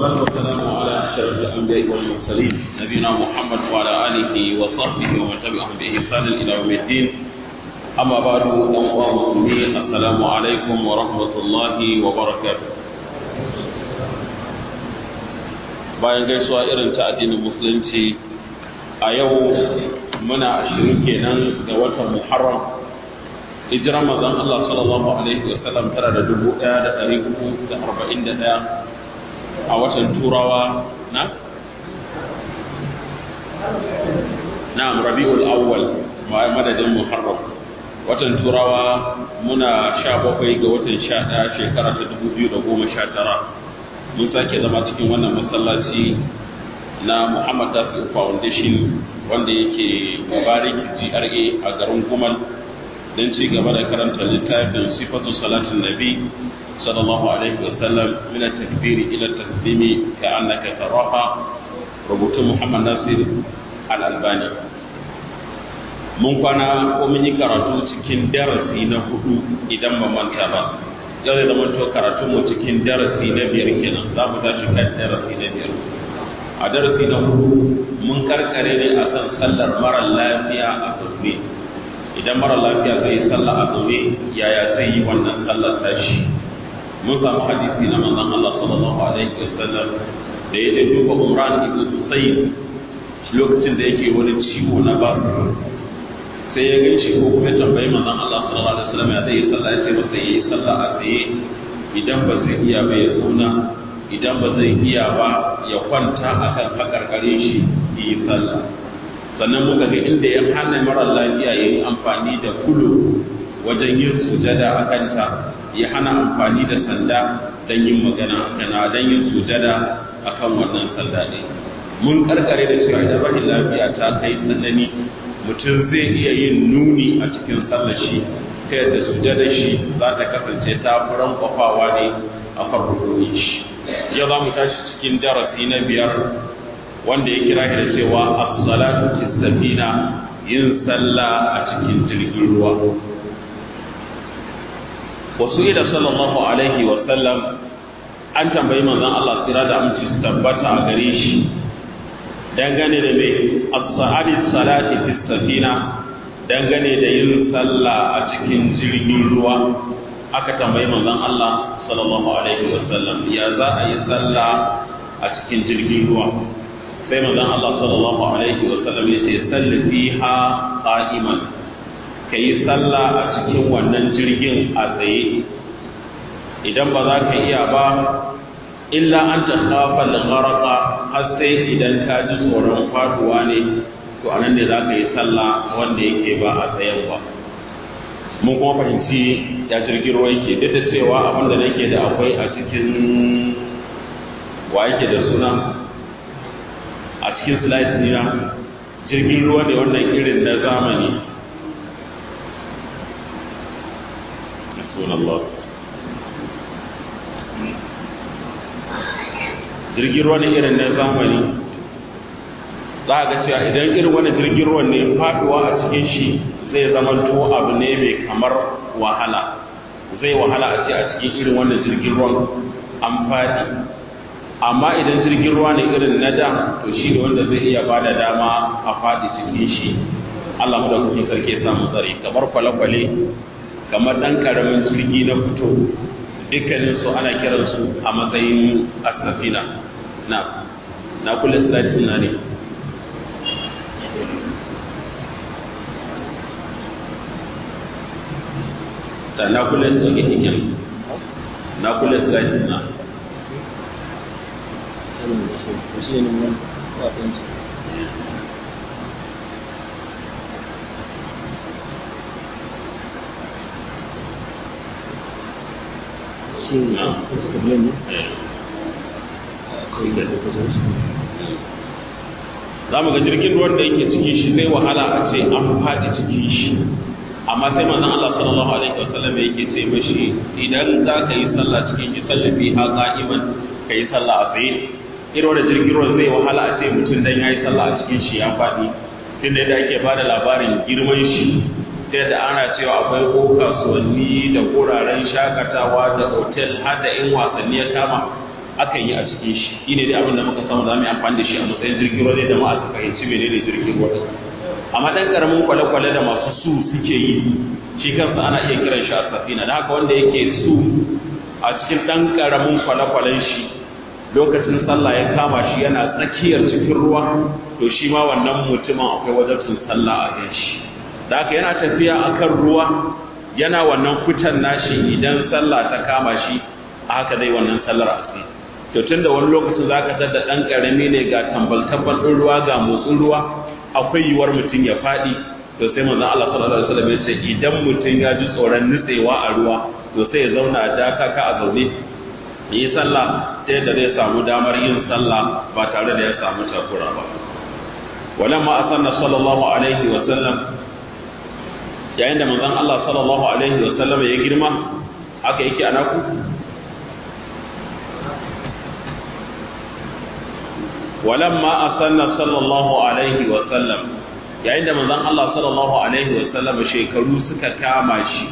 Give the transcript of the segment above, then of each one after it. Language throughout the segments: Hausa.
والصلاة والسلام على أشرف الأنبياء والمرسلين نبينا محمد وعلى آله وصحبه ومن تبعهم بإحسان إلى يوم الدين أما بعد أيها المسلمين السلام عليكم ورحمة الله وبركاته bayan gaisuwa irin ta addinin musulunci a yau muna ashirin kenan ga watan muharram hijiran manzon Allah sallallahu alaihi wa sallam tara da dubu ɗaya da ɗari hudu da arba'in da ɗaya a watan turawa na na'am rabi'ul awwal madadin muharram watan turawa muna sha bakwai ga watan sha ɗaya shekara ta dubu biyu da goma sha tara mun sake zama cikin wannan masallaci na Muhammad Tasiu Foundation wanda yake Mubarak GRA a garin Gumal don ci gaba da karanta littafin sifatu salatin nabi sallallahu alaihi wa sallam min at-takbir ila at-taslimi ka annaka taraha rubutun Muhammad Nasir al-Albani mun kwana ko mun yi karatu cikin darasi na hudu idan ba manta ba yau da zama to karatu mu cikin darasi na biyar kenan za mu tashi kan darasi na biyar a darasi na hudu mun karkare ne a kan sallar mara lafiya a zaune idan mara lafiya zai yi sallah a zaune yaya zai yi wannan sallar tashi mun samu hadisi na manzon Allah sallallahu alaihi wasallam da ya je duba Umran ibn Husayn lokacin da yake wani ciwo na basu sai ya gaishe ko kuma tambayi manzon Allah sallallahu alaihi wasallam ya zai yi sallah sai masa yi sallah a tsaye idan ba zai iya ba ya zauna idan ba zai iya ba ya kwanta akan hakarkare shi yi sallah sannan muka ga inda ya hana mara lafiya ya yi amfani da kulu wajen yin sujada a kanta ya hana amfani da sanda don yin magana a kana don yin sujada akan wannan sanda ne mun karkare da cewa idan rashin lafiya ta kai tsanani mutum zai iya yin nuni a cikin sallar shi ta yadda sujada shi za ta kasance ta furan kwafawa ne a farko shi yau za mu tashi cikin darasi na biyar wanda ya kira da cewa as-salatu fi safina yin sallah a cikin jirgin ruwa wasu ila sallallahu alaihi wa sallam an tambayi manzon Allah sira da aminci tabbata a gare shi dangane da mai as-sa'adi salati fi safina dangane da yin sallah a cikin jirgin ruwa aka tambayi manzon Allah sallallahu alaihi wa sallam ya za a yi sallah a cikin jirgin ruwa sai manzon Allah sallallahu alaihi wa sallam ya ce salli fiha qa'iman kai sallah a cikin wannan jirgin a tsaye idan ba za ka iya ba illa an ta khafa al-gharaqa har sai idan ka ji tsoron faduwa ne to anan ne za ka yi sallah wanda yake ba a tsayen ba mun kuma fahimci ya jirgin ruwa yake duk da cewa abin da nake da akwai a cikin wa yake da suna a cikin slide nina jirgin ruwa ne wannan irin na zamani jirgin ruwa ne irin na zamani za a ga cewa idan irin wani jirgin ruwan ne faduwa a cikin shi zai zama to abu ne mai kamar wahala zai wahala a ce a cikin irin wannan jirgin ruwan an faɗi amma idan jirgin ruwa ne irin na da to shi ne wanda zai iya ba da dama a faɗi cikin shi Allah mu da kuke sarki samu tsare kamar kwale-kwale kamar ɗan ƙaramin jirgi na fito dukkanin su ana kiran su a matsayin asafina na na kula slide na ne da na kula da ke na kula slide na za mu ga jirgin ruwan da yake cikin shi zai wahala a ce an faɗi cikin shi amma sai manzon Allah sallallahu alaihi wasallam yake ce mashi idan za ka yi sallah cikin shi sallafi ha qa'iman ka yi sallah a tsaye irin wanda jirgin ruwan zai wahala a ce mutum dan yayi sallah a cikin shi ya faɗi tunda da ake bada labarin girman shi ta yadda ana cewa akwai ko kasuwanni da wuraren shakatawa da otel har da in wasanni ya kama akan yi a cikin shi shine dai abin da muka samu za mu yi amfani da shi a matsayin jirgin ruwa da ma'a su fahimci menene jirgin ruwa amma dan karamin kwale-kwale da masu su suke yi shi kansa ana iya kiran shi a safina da haka wanda yake su a cikin dan karamin kwale-kwalen shi lokacin sallah ya kama shi yana tsakiyar cikin ruwa to shi ma wannan mutumin akwai wajabcin sallah a kan shi da haka yana tafiya akan ruwa yana wannan fitan nashi idan sallah ta kama shi a haka dai wannan sallar asiri to tunda wani lokacin zaka tada dan karami ne ga tambal tambal din ruwa ga motsin ruwa akwai yiwuwar mutum ya fadi to sai manzon Allah sallallahu alaihi wasallam ya ce idan mutum ya ji tsoron nutsewa a ruwa to sai ya zauna da kaka a zaune yi sallah sai da zai samu damar yin sallah ba tare da ya samu takura ba walamma asanna sallallahu alaihi wasallam yayin da manzon Allah sallallahu alaihi wasallam ya girma aka yake anaku walamma asanna sallallahu alaihi wa sallam yayin da manzon Allah sallallahu alaihi wa sallam shekaru suka kama shi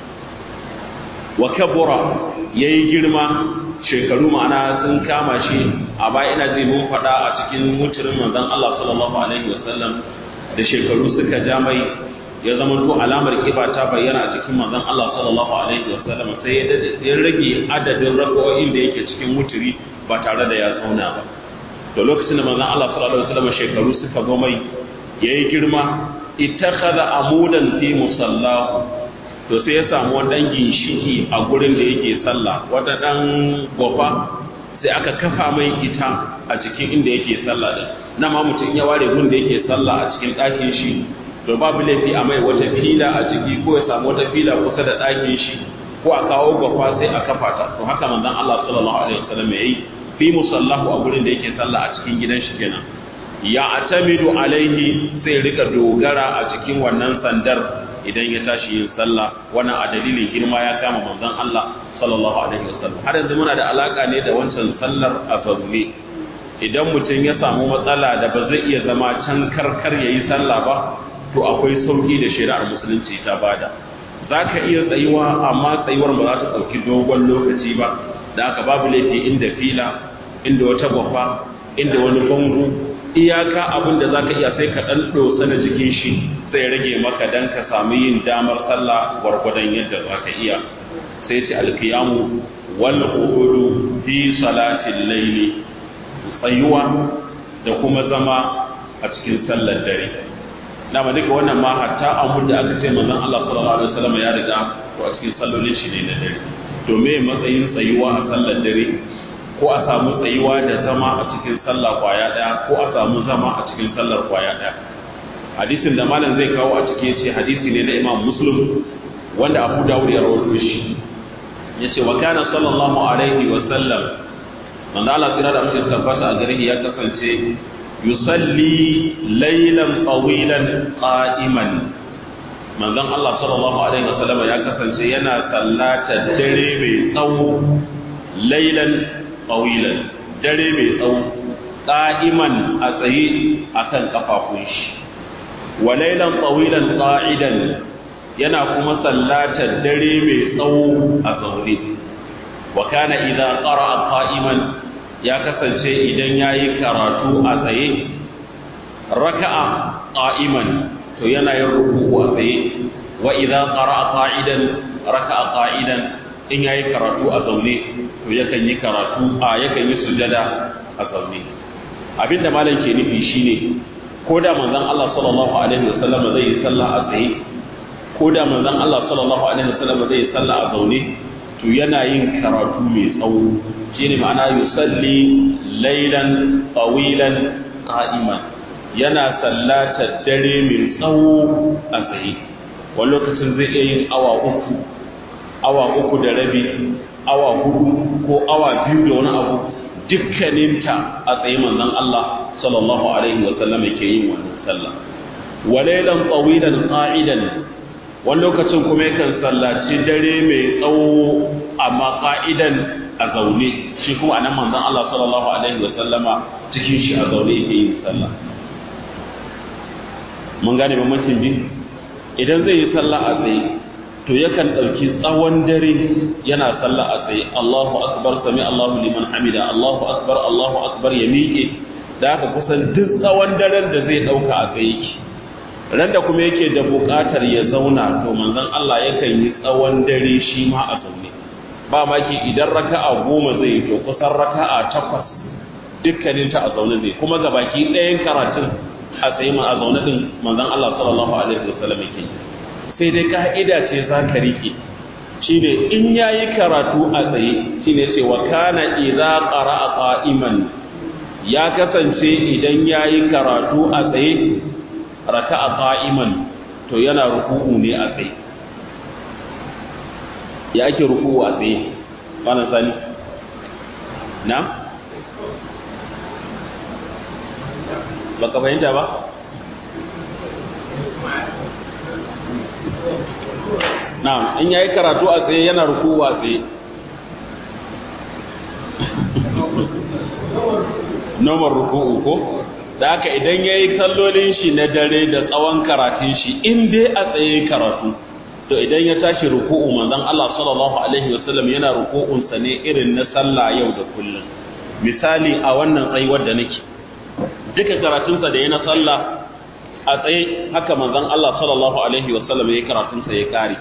wa kabura yayi girma shekaru ma'ana sun kama shi a baya ina zai mun faɗa a cikin mutumin manzon Allah sallallahu alaihi wa sallam da shekaru suka ja mai ya zama to alamar kiba ta bayyana a cikin manzon Allah sallallahu alaihi wa sallam sai ya rage adadin rako'in da yake cikin muturi ba tare da ya zauna ba to lokacin da manzon Allah sallallahu alaihi wasallam shekaru suka zo mai yayi girma ittakhadha amudan fi musallahu to sai ya samu wani dan ginshiki a gurin da yake sallah wata dan gofa sai aka kafa mai ita a cikin inda yake sallah din na ma mutum ya ware gun da yake sallah a cikin ɗakin shi to babu laifi a mai wata fila a ciki ko ya samu wata fila kusa da ɗakin shi ko a kawo gofa sai a kafa ta to haka manzon Allah sallallahu alaihi wasallam yayi fi musallahu a gurin da yake sallah a cikin gidan shi kenan ya atamidu alaihi sai rika dogara a cikin wannan sandar idan ya tashi yin sallah wannan a dalilin girma ya kama manzon Allah sallallahu alaihi wasallam har yanzu muna da alaka ne da wancan sallar a zaune idan mutum ya samu matsala da ba zai iya zama can karkar yayi sallah ba to akwai sauki da shari'ar musulunci ta bada zaka iya tsayuwa amma tsayuwar ba za ta ɗauki dogon lokaci ba da aka babu laifi inda fila inda wata gwafa inda wani bango iyaka abin da zaka iya sai ka dan dosa na jikin shi sai rage maka dan ka samu yin damar sallah gwargwadon yadda zaka iya sai ce alkiyamu wal qu'udu fi salatil layli tsayuwa da kuma zama a cikin sallar dare dama duka wannan ma hatta abun da aka ce manzon Allah sallallahu alaihi wasallam ya riga to a cikin sallolin shi ne na dare to me matsayin tsayuwa a sallar dare ko a samu tsayuwa da zama a cikin sallah kwaya daya ko a samu zama a cikin sallar kwaya daya hadisin da malam zai kawo a cikin ce hadisi ne na Imam Muslim wanda Abu Dawud ya rawaito shi yace wa kana sallallahu alaihi wa sallam manzo Allah tsira da mutum tabbata a gare ya kasance yusalli laylan tawilan qa'iman manzon Allah sallallahu alaihi wasallam ya kasance yana sallata dare mai tsawo laylan tawilan dare mai tsawo qa'iman a tsaye akan kafafun shi wa laylan tawilan qa'idan yana kuma sallata dare mai tsawo a zaune wa kana idza qara'a qa'iman ya kasance idan yayi karatu a tsaye raka'a qa'iman to yana yin ruku'u a tsaye wa idza qara'a qa'idan raka'a qa'idan in yayi karatu a zaune to yakan yi karatu a yakan yi sujada a zaune abinda malam ke nufi shine ko da manzon Allah sallallahu alaihi wasallam zai yi sallah a tsaye ko da manzon Allah sallallahu alaihi wasallam zai yi sallah a zaune to yana yin karatu mai tsawo shine ma'ana yusalli laylan tawilan qa'iman yana sallata dare mai tsawo a tsaye wani lokacin zai iya yin awa uku awa uku da rabi awa hudu ko awa biyu da wani abu dukkaninta a tsaye manzon Allah sallallahu alaihi wa sallam yake yin wannan sallah walailan tawilan qa'idan wani lokacin kuma yakan sallaci dare mai tsawo amma qa'idan a zaune shi kuma anan manzon Allah sallallahu alaihi wa sallama cikin shi a zaune yake yin sallah mun gane bambancin ji idan zai yi sallah a tsaye to yakan ɗauki tsawon dare yana sallah a tsaye Allahu akbar sami Allahu liman hamida Allahu akbar Allahu akbar ya miƙe da haka kusan duk tsawon daren da zai ɗauka a tsaye ki ran da kuma yake da buƙatar ya zauna to manzon Allah yakan yi tsawon dare shi ma a zaune ba maki idan raka'a goma zai yi to kusan raka'a takwas dukkanin ta a zaune zai kuma ga baki ɗayan karatun a tsaye ma a zaune din manzon Allah sallallahu alaihi wasallam yake sai dai ka'ida ce za ka rike shine in yayi karatu a tsaye shine ce wa kana idza qara'a qa'iman ya kasance idan yayi karatu a tsaye raka'a qa'iman to yana ruku'u ne a tsaye ya ake ruku'u a tsaye wannan sani na baka fahimta ba na'am in yayi karatu a tsaye yana ruku'u a tsaye nomar ruku'u ko da haka idan yayi kallolin shi na dare da tsawon karatun shi in dai a tsaye karatu to idan ya tashi ruku'u manzon Allah sallallahu alaihi wasallam yana ruku'un sa ne irin na sallah yau da kullum misali a wannan tsayuwar da nake duka karatun sa da yana sallah a tsaye haka manzon Allah sallallahu alaihi wasallam yayi karatun sa ya kare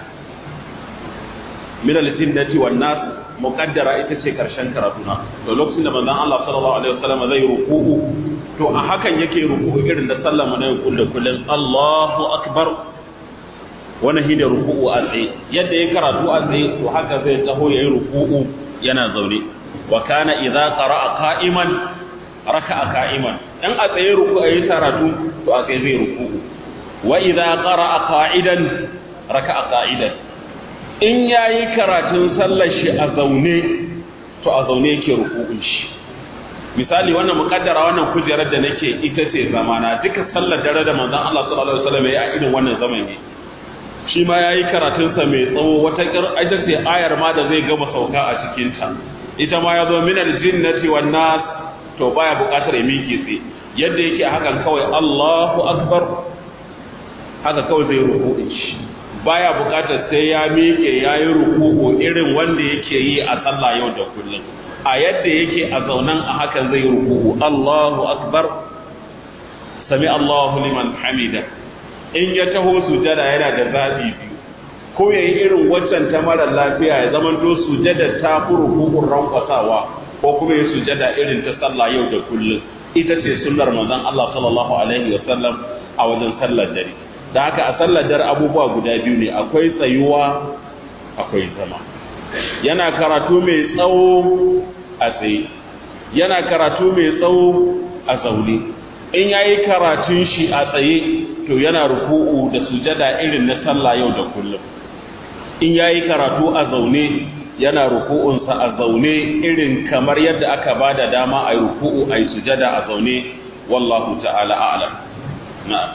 min al-jinnati wan nas muqaddara ita ce karshen karatuna to lokacin da manzon Allah sallallahu alaihi wasallam zai ruku'u to a hakan yake ruku'u irin da sallah mu na kullu kullun Allahu akbar wannan shi da ruku'u a tsaye yadda ya karatu a tsaye to haka zai taho yayi ruku'u yana zaune wa kana idza qara'a qa'iman raka'a qa'iman dan a tsaye ruku'u yayi karatu to a tsaye zai ruku'u wa idza qara'a qa'idan raka'a qa'idan in yayi karatun sallar shi a zaune to a zaune yake ruku'un shi misali wannan mukaddara wannan kujerar da nake ita ce zamana duka sallar dare da manzon Allah sallallahu alaihi wasallam ya irin wannan zamani shi ma ya yi karatunsa mai tsawo wata ita ce ayar ma da zai gama sauka a cikinta ita ma ya zo minar jinnati wan nas to baya buƙatar ya miƙe tsaye yadda yake hakan kawai Allahu akbar haka kawai zai ruku'in shi baya buƙatar sai ya miƙe ya yi ruku'u irin wanda yake yi a sallah yau da kullum a yadda yake a zaunan a hakan zai ruku'u Allahu akbar sami Allahu liman hamida in ya taho sujada yana da zaɓi biyu ko ya yi irin waccan ta mara lafiya ya zama to sujada ta furu hukun rankwasawa ko kuma ya sujada irin ta sallah yau da kullum ita ce sunnar manzon Allah sallallahu alaihi wa sallam a wajen sallar dare da haka a sallar dare abubuwa guda biyu ne akwai tsayuwa akwai zama yana karatu mai tsawo a tsaye yana karatu mai tsawo a zaune in yayi karatun shi a tsaye to yana ruku'u da sujada irin na sallah yau da kullum in yayi karatu a zaune yana ruku'unsa a zaune irin kamar yadda aka bada dama a ruku'u a yi sujada a zaune wallahu ta'ala a'lam na'am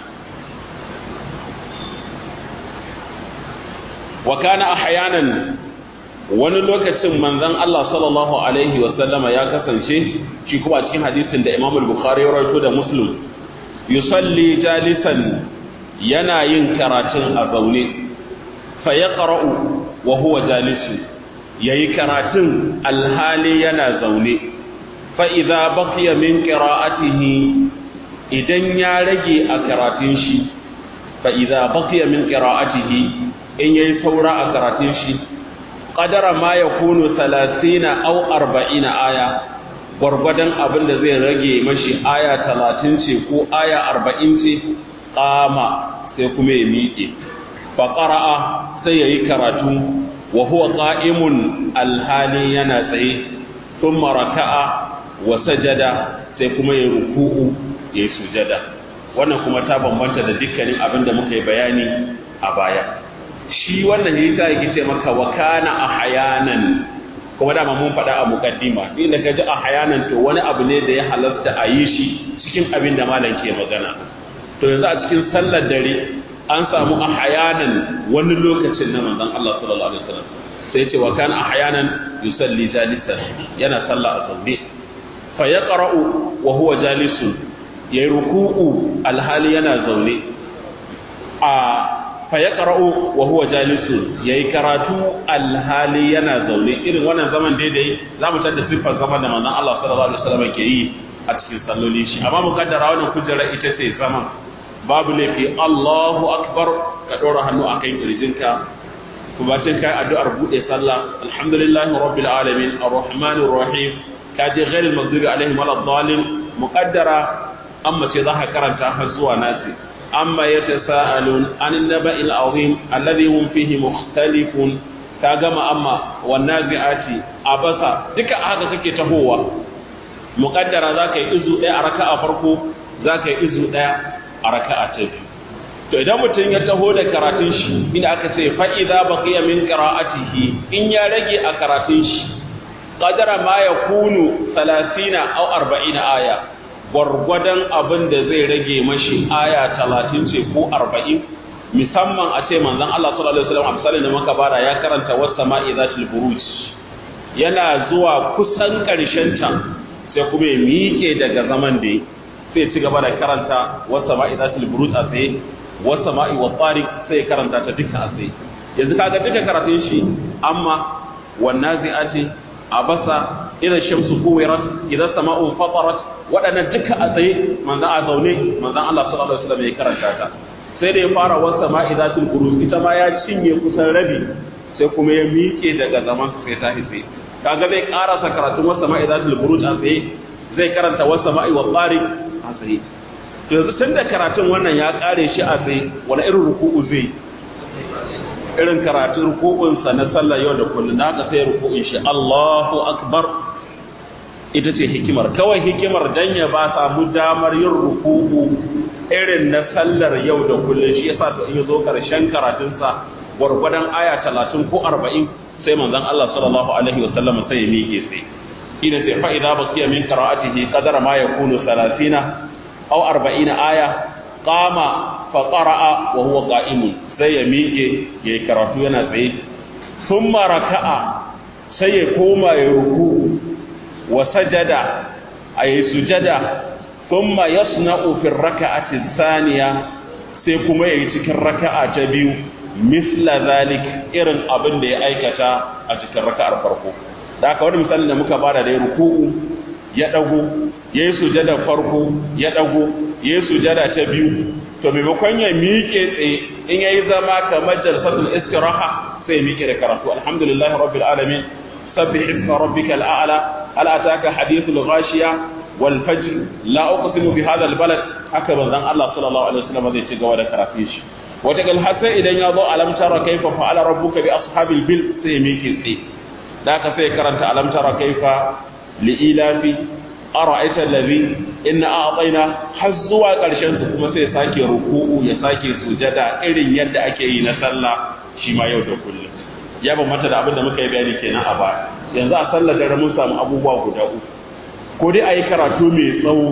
wa kana ahyanan wani lokacin manzon Allah sallallahu alaihi wa sallama ya kasance shi kuma cikin hadisin da Imam al-Bukhari ya rawaito da Muslim yusalli jalisan yana yin karatun a zaune fa yaqra'u wa huwa jalisu yayi karatun alhali yana zaune fa idza baqiya min qira'atihi idan ya rage a karatun shi fa idza baqiya min qira'atihi in yayi saura a karatun shi qadara ma yakunu 30 aw 40 aya gwargwadon abin da zai rage mashi aya talatin ce ko aya arba'in ce ƙama sai kuma ya miƙe faƙara'a sai ya yi karatu wa huwa ƙa'imun alhali yana tsaye sun maraka'a wa sajada sai kuma ya ruku'u ya yi sujada wannan kuma ta bambanta da dukkanin abin da muka yi bayani a baya shi wannan ya yi ta yake ce maka wa kana a hayanan kuma dama mun faɗa a mukaddima ni da kaji a hayanan to wani abu ne da ya halasta a yi shi cikin abin da malam ke magana to yanzu a cikin sallar dare an samu a hayanan wani lokacin na manzon Allah sallallahu alaihi wasallam sai ce wa kana ahyanan yusalli jalisan yana sallah a zaune fa yaqra'u wa huwa jalisun yayi ruku'u alhali yana zaune a fa ya qara'u wa huwa jalisun yayi karatu alhali yana zaune irin wannan zaman daidai zamu tada siffar zaman da manzon Allah sallallahu alaihi wasallam ke yi a cikin salloli shi amma mukaddara wannan kujera ita ce zaman babu laifi Allahu akbar ka dora hannu akan kirjinka kuma sai kai addu'ar bude sallah alhamdulillahi rabbil alamin arrahmanir rahim kaje ghairil maghdubi alaihim waladdallin muqaddara amma ce za ka karanta har zuwa nasi amma yatasaalun anin naba'il azim alladhi hum fihi mukhtalifun ka gama amma wan nazi'ati abasa duka haka kake tahowa muqaddara za ka yi izu ɗaya a raka'a farko za ka yi izu ɗaya a raka'a ta biyu to idan mutum ya taho da karatun shi inda aka ce fa'iza baqiya min qira'atihi in ya rage a karatun shi qadara ma yakunu 30 aw 40 aya gwargwadon abin da zai rage mashi aya 30 ce ko 40 musamman a ce manzon Allah sallallahu alaihi wasallam a misalin da muka bara ya karanta was-sama'i zatil buruj yana zuwa kusan karshen ta sai kuma ya miƙe daga zaman da sai ci gaba da karanta was-sama'i zatil buruj a tsaye wasa ma'i wa tsari sai karanta ta duka a tsaye yanzu kaga duka karatun shi amma wannan zi'ati abasa idan shamsu kuwirat idan sama'u fatarat waɗannan duka a tsaye manzan a zaune manzan Allah sallallahu alaihi wasallam ya karanta ta sai da ya fara wasa ma'i zatul buruj ita ma ya cinye kusan rabi sai kuma ya miƙe daga zaman sai ta hitse kaga zai karasa karatun wasa ma'i zatul buruj a tsaye zai karanta wasa ma'i wa tsari a tsaye yanzu tun da karatun wannan ya kare shi a tsaye wani irin ruku'u zai irin karatun ruku'unsa na sallar yau da kullum na ka sai ruku'un shi Allahu akbar ita ce hikimar kawai hikimar dan ya ba samu damar yin ruku'u irin na sallar yau da kullum shi yasa to in zo karshen karatunsa gwargwadon aya 30 ko 40 sai manzon Allah sallallahu alaihi wasallam sai ya miƙe sai ina sai fa idza baqiya min qira'atihi qadara ma yakunu 30 أو أربعين آية قام فقرأ وهو قائم sai ya miƙe ya yi karatu yana tsaye sun maraka'a sai ya koma ya ruku wa sajada a yi sujada sun ma ya suna ofin raka'atin saniya sai kuma ya yi cikin raka'a ta biyu misla zalik irin abin da ya aikata a cikin raka'ar farko da aka wani misalin da muka bada da ya ruku'u ya ɗago ya yi sujada farko ya ɗago ya yi sujada ta biyu to maimakon ya miƙe tsaye in ya yi zama kamar jalsatul istiraha sai ya miƙe da karatu alhamdulillahi rabbil alamin sabbih isma rabbika al'ala hal ataka hadithul ghashiya wal fajr la uqsimu bi hadha al balad haka banzan Allah sallallahu alaihi wasallam zai ci gaba da karatun shi wata gal hasa idan ya zo alam tara kaifa fa'ala rabbuka bi ashabil bil sai ya miƙe tsaye da ka sai karanta alam tara kaifa li'ilafi ara'aita allazi inna a'tayna har zuwa ƙarshen su kuma sai sake ruku'u ya sake sujada irin yadda ake yi na sallah shi ma yau da kullum ya bambanta da abin da muka yi bayani kenan a baya yanzu a sallar dare mun samu abubuwa guda uku ko dai ayi karatu mai tsawo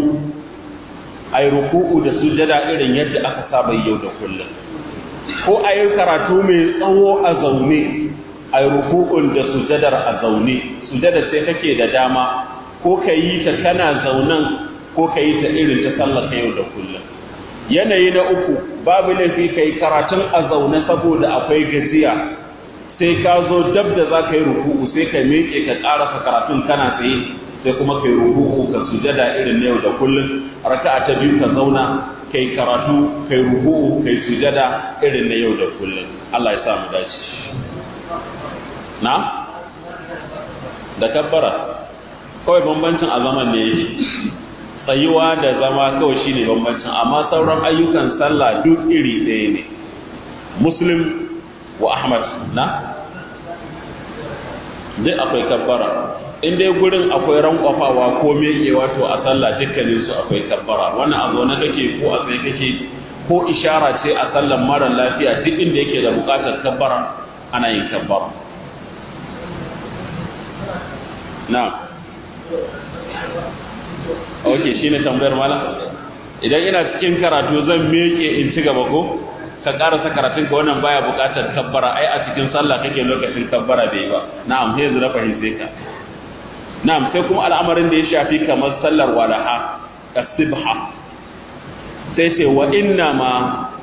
ayi ruku'u da sujada irin yadda aka saba yau da kullum ko ayi karatu mai tsawo a zaune ayi ruku'un da sujadar a zaune sujada sai kake da dama ko ka yi ta kana zaunan ko ka yi ta irin ta sallar yau da kullum yanayi na uku babu laifi ka yi karatun a zaune saboda akwai gajiya sai ka zo dab da za ka yi ruku'u sai ka miƙe ka ƙarasa karatun kana tsaye sai kuma ka yi ruku'u ka sujada irin na yau da kullum raka'a ta biyu ka zauna ka yi karatu ka yi ruku'u ka yi sujada irin na yau da kullum Allah ya sa mu dace na da kabbara kawai bambancin a zaman ne tsayuwa da zama kawai shine bambancin amma sauran ayyukan sallah duk iri ɗaya ne muslim wa ahmad na duk akwai kabbara in dai gurin akwai rankwafawa ko mekewa to a sallah dukkanin su akwai kabbara wannan a zaune kake ko a tsaye kake ko ishara ce a sallan mara lafiya duk inda yake da bukatar kabbara ana yin kabbara na ok shi ne tambayar mala idan ina cikin karatu zan meke in ci gaba ko ka karasa karatun ka wannan baya bukatar kabbara ai a cikin sallah kake lokacin kabbara bai ba na'am sai yanzu na fahimce ka na'am sai kuma al'amarin da ya shafi kamar sallar walaha kasibha sai ce wa inna ma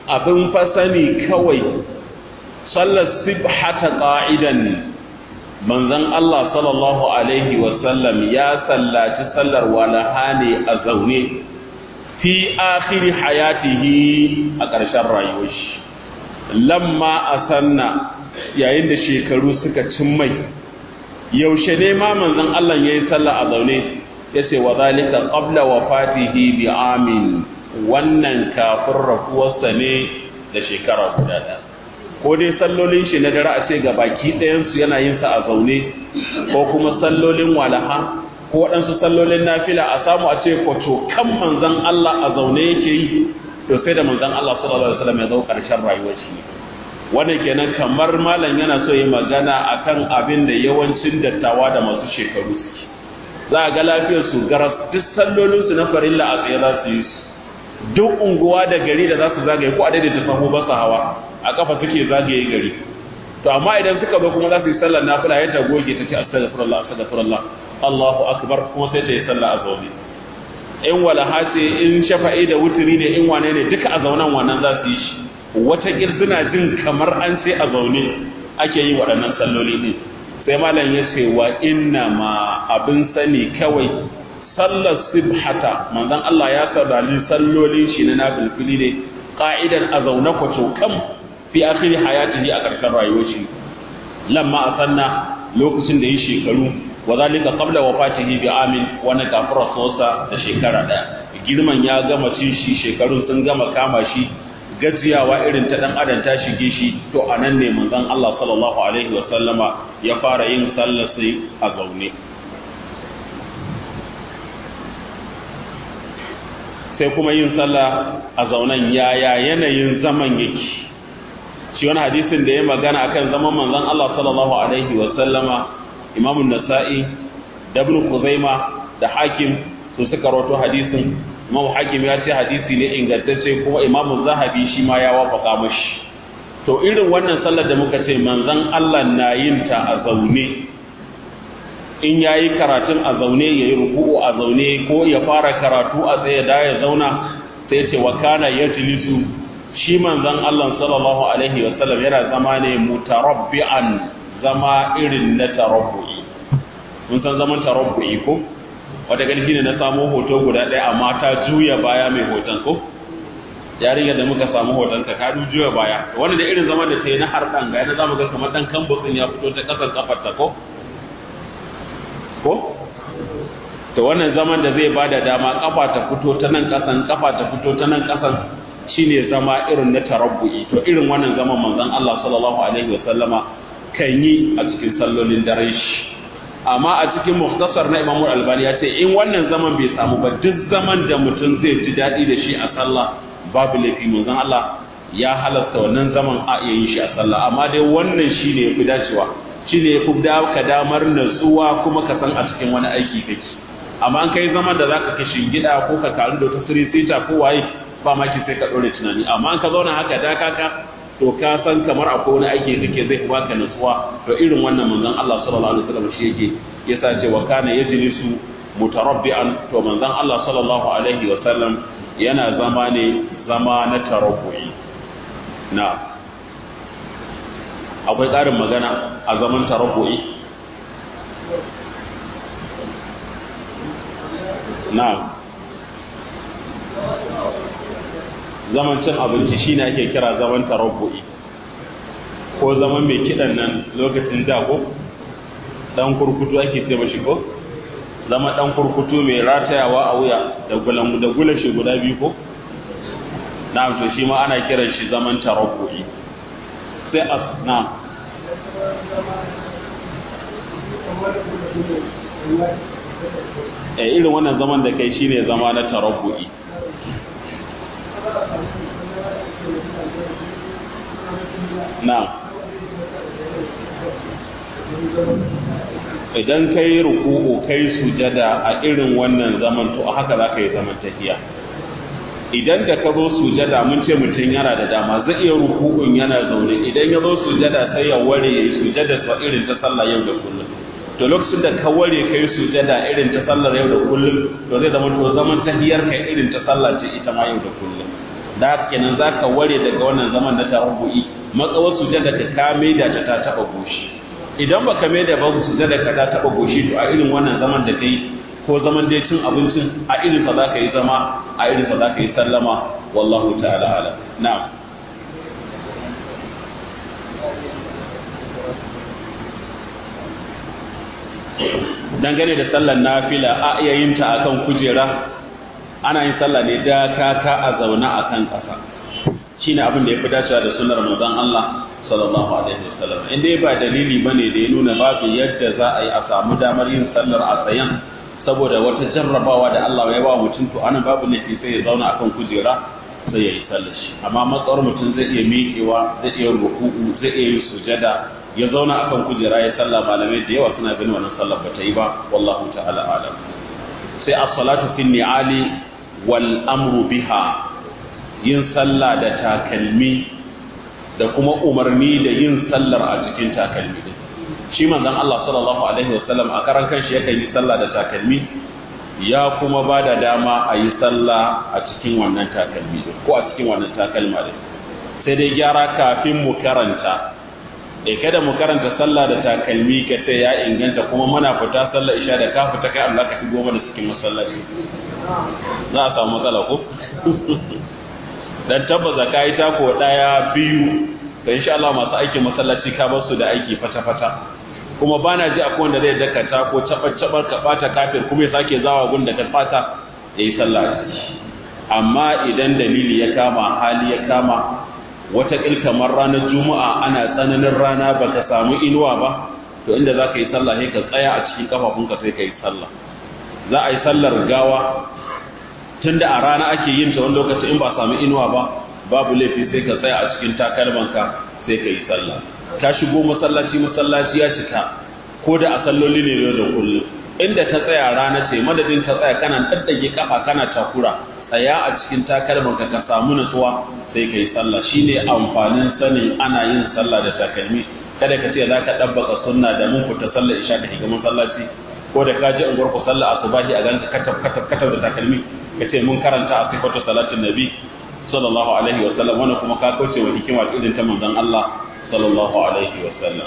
abin fasani kawai sallar sibhata qa'idan manzon Allah sallallahu alaihi wasallam ya sallaci sallar walaha ne a zaune fi akhiri hayatihi a ƙarshen rayuwar shi lamma asanna yayin da shekaru suka cin mai yaushe ne ma manzon Allah yayi sallah a zaune yace wa zalika qabla wafatihi bi amin wannan kafin rafuwarsa ne da shekara guda ɗaya ko dai sallolin shi na dare a ce ga baki ɗayansu yana yin sa a zaune ko kuma sallolin walaha ko waɗansu sallolin nafila a samu a ce kwato kan manzan Allah a zaune yake yi to sai da manzan Allah sallallahu alaihi wasallam ya zo ƙarshen rayuwar shi wannan kenan kamar malam yana so yi magana akan abin da yawancin dattawa da masu shekaru suke za a ga lafiyar su garas duk sallolin su na farilla a tsaye za su yi su duk unguwa da gari da za su zagaye ko a daidaita sahu ba su hawa a kafa suke zagaye gari to amma idan suka zo kuma za su yi sallar nafila yadda goge ta ce astaghfirullah astaghfirullah Allahu akbar kuma sai ta yi sallah a zaune in walaha ce in shafa'i da wuturi ne in wane ne duka a zaunan wannan za su yi shi wata suna jin kamar an ce a zaune ake yi waɗannan salloli ne sai malam ya ce wa inna ma abin sani kawai sallar sibhata manzon Allah ya saurari sallolin shi na nafilfili ne qa'idan a zaune kwato kam fi akhiri hayatihi a ƙarshen rayuwar shi lamma asanna lokacin da yi shekaru wa zalika qabla wafatihi bi amin wani kafin rasuwarsa da shekara daya girman ya gama cin shi shekarun sun gama kama shi gajiyawa irin ta dan adam ta shige shi to anan ne manzon Allah sallallahu alaihi wa sallama ya fara yin sallar sai a zaune sai kuma yin sallah a zaunan yaya yanayin zaman yake shi wani hadisin da ya magana akan zaman manzon Allah sallallahu alaihi wa sallama Imam nasai da Ibn Khuzaima da Hakim su suka rawato hadisin Imam Hakim ya ce hadisi ne ingantacce kuma Imam Zahabi shi ma ya wafaka mashi to irin wannan sallar da muka ce manzon Allah na yin ta a zaune in yayi karatun a zaune yayi ruku'u a zaune ko ya fara karatu a tsaye da ya zauna sai ce wa kana yajlisu shi manzon Allah sallallahu alaihi wasallam yana zama ne mutarabbi'an zama irin na tarabbu'i mun san zaman tarabbu'i ko wata gani shine na samu hoto guda ɗaya amma ta juya baya mai hoton ko yarinya da muka samu hoton ka ka juya baya wanda da irin zaman da ta yi na harɗan ga yana zamu ga kamar dan kambutsin ya fito ta ƙasan kafarta ko ko to wannan zaman da zai bada dama kafa ta fito ta nan ƙasan kafa ta fito ta nan ƙasan shine zama irin na tarabbu'i to irin wannan zaman manzon Allah sallallahu alaihi wa sallama kan yi a cikin sallolin dare shi amma a cikin muhtasar na Imam Al-Albani ya ce in wannan zaman bai samu ba duk zaman da mutum zai ji daɗi da shi a sallah babu laifi manzon Allah ya halasta wannan zaman a iya yin shi a sallah amma dai wannan shine yafi dacewa shine yafi ka damar natsuwa kuma ka san a cikin wani aiki kake amma an kai zaman da zaka kashe gida ko ka karu da wata sita ko waye ba ma ki sai ka dore tunani amma an ka zauna haka da kaka to ka san kamar akwai wani aiki kake zai baka nutsuwa to irin wannan manzon Allah sallallahu alaihi wasallam shi yake yasa ce wa kana yajlisu mutarabbi'an to manzon Allah sallallahu alaihi wasallam yana zama ne zama na tarabbu'i na akwai ƙarin magana a zaman tarabbu'i na zaman cin abinci shi ne ake kira zaman tarabbu'i ko zaman mai kiɗan nan lokacin da ko ɗan kurkutu ake ce mashi ko zama ɗan kurkutu mai ratayawa a wuya da gulan da gulan shi guda biyu ko na'am to shi ma ana kiran shi zaman tarabbu'i sai as na'am eh irin wannan zaman da kai shine zama na tarabbu'i na'am idan kai ruku'u kai sujada a irin wannan zaman to haka za ka yi zaman tahiya idan da ka zo sujada mun ce mutum yana da dama zai iya ruku'un yana zaune idan ya zo sujada sai ya ware ya yi sujada ta irin ta sallah yau da kullum to lokacin da ka ware ka yi sujada irin ta sallar yau da kullum to zai zama to zaman tahiyar ka irin ta sallah ce ita ma yau da kullum da kenan zaka ware daga wannan zaman na tarabbu'i matsawar sujada ka kame da ta ta taba goshi idan baka mai da ba sujada ka ta taba goshi to a irin wannan zaman da kai ko zaman dai cin abincin a irin sa zaka yi zama a irin sa zaka yi sallama wallahu ta'ala ala na'am dangane da sallar nafila a iya yin ta akan kujera ana yin sallah ne da kaka a zauna akan ƙasa shine abin da ya fi dacewa da sunnar manzon Allah sallallahu alaihi wasallam inda ba dalili bane da ya nuna babu yadda za a yi a samu damar yin sallar a tsayan saboda wata jarrabawa da Allah ya ba mutum to anan babu laifi sai ya zauna akan kujera sai ya yi sallar shi amma matsawar mutum zai iya miƙewa zai iya ruku'u zai iya yin sujada ya zauna akan kujera ya sallah malamai da yawa suna ganin wannan sallar ba ta yi ba wallahu ta'ala alam sai as-salatu fi ni'ali wal amru biha yin sallah da takalmi da kuma umarni da yin sallar a cikin takalmi din shi manzon Allah sallallahu alaihi wasallam a karan kanshi yakan yi sallah da takalmi ya kuma ba da dama a yi sallah a cikin wannan takalmi din ko a cikin wannan takalma din sai dai gyara kafin mu karanta eh kada mu karanta sallah da takalmi ka sai ya inganta kuma muna fita sallah isha da ka fita kai Allah ka shigo mana cikin masallaci za a samu matsala ko dan tabbaza kai ta ko daya biyu da insha Allah masu aikin masallaci ka bar su da aiki fata fata kuma bana ji akwai wanda zai dakata ko cabar cabar ka bata kafir kuma ya sake zawa gun da ka fata yayi sallah amma idan dalili ya kama hali ya kama wataƙil kamar ranar juma'a ana tsananin rana ba ka samu inuwa ba to inda za ka yi sallah sai ka tsaya a cikin kafafunka sai ka yi sallah za a yi sallar gawa tun da a rana ake yin ta wani lokaci in ba samu inuwa ba babu laifi sai ka tsaya a cikin takalmanka sai ka yi sallah ka shigo masallaci masallaci ya cika ko da a salloli ne da kullum inda ka tsaya rana ce madadin ka tsaya kana daddage kafa kana takura tsaya a cikin takalmanka ka samu nutsuwa sai ka yi sallah shi ne amfanin sanin ana yin sallah da takalmi kada ka ce za ka ɗabbaka sunna da mun fita sallah isha ka shiga masallaci ko da ka ji unguwar ku sallah asubahi a ganka katab katab katab da takalmi ka ce mun karanta a sifatu salatin nabi sallallahu alaihi wa sallam wannan kuma ka kauce wa hikima irin ta manzon Allah sallallahu alaihi wa sallam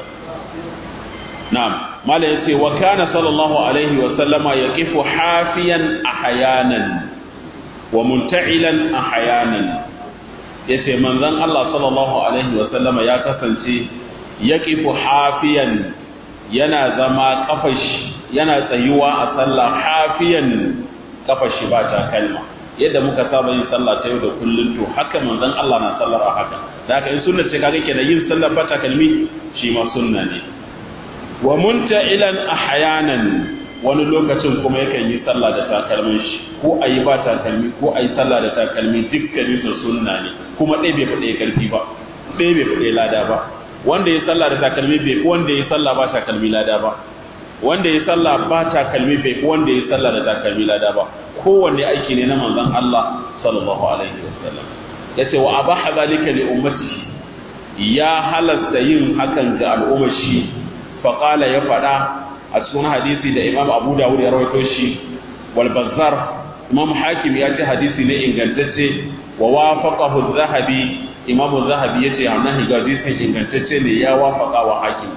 na'am mala yace wa kana sallallahu alaihi wa sallama yaqifu hafiyan ahyanan wa munta'ilan ahyanan yace manzon Allah sallallahu alaihi wa sallama ya kasance yaqifu hafiyan yana zama kafashi yana tsayuwa a sallah hafiyan kafashi ba ta kalma yadda muka saba yin sallah ta yau da kullun to haka manzon Allah na sallar a haka da haka in sunna ce kaga kenan yin sallar ba ta kalmi shi ma sunna ne wa munta'ilan ahyanan wani lokacin kuma yakan yi sallah da takalmin shi ko a yi ba takalmi ko a yi sallah da takalmi dukkanin su sunna ne kuma ɗaya bai faɗe ƙarfi ba ɗaya bai faɗe lada ba wanda ya sallah da takalmi bai ko wanda ya sallah ba takalmi lada ba wanda ya sallah ba takalmi bai ko wanda ya sallah da takalmi lada ba kowanne aiki ne na manzon Allah sallallahu alaihi wasallam yace wa abaha zalika li ummatihi ya halasta yin hakan ga al'ummar shi faqala ya faɗa a cikin hadisi da Imam Abu Dawud ya rawaito shi wal Bazzar Imam Hakim ya ce hadisi ne ingantacce wa wafaqahu az-Zahabi Imam az-Zahabi yace annahi ga hadisin ingantacce ne ya wafaqa wa Hakim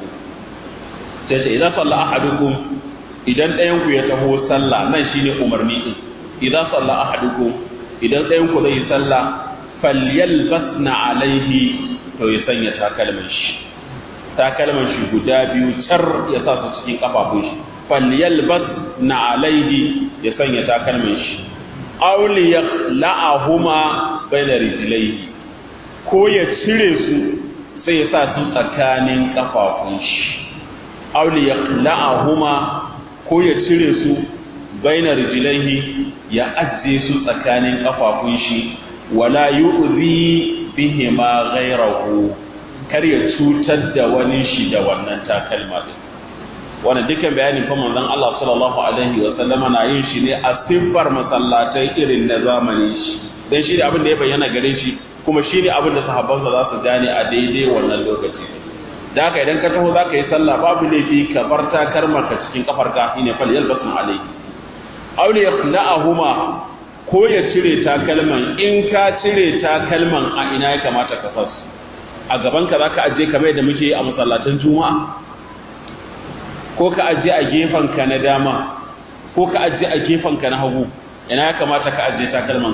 sai ce idan salla ahadukum idan ɗayan ku ya taho sallah nan shine umarni din idan salla ahadukum idan ɗayan ku zai sallah falyalbasna alaihi to ya sanya takalmin shi takalman shi guda biyu car ya sa su cikin kafafun shi falyalbas na alaihi ya sanya takalman shi auli ya la'ahuma bayna rijlaihi ko ya cire su sai ya sa su tsakanin kafafun shi auli ya la'ahuma ko ya cire su bayna rijlaihi ya ajiye su tsakanin kafafun shi wala yu'zi bihima ghayrahu kar ya cutar da wani shi da wannan takalma din wannan dukkan bayanin fa manzon Allah sallallahu alaihi wa sallama na yin shi ne a siffar masallatai irin na zamani shi dan shi ne abin da ya bayyana gare shi kuma shi ne abin da sahabbansa za su gane a daidai wannan lokaci da haka idan ka taho za ka yi sallah babu laifi ka bar takalmar ka cikin kafar ka shine fal yalbasun alaihi aw li yaqla'ahuma ko ya cire takalman in ka cire takalman a ina ya kamata ka fas a gaban ka zaka aje kamar da muke a masallatan juma'a ko ka aje a gefen ka na dama ko ka aje a gefen ka na hagu ina ya kamata ka aje takalman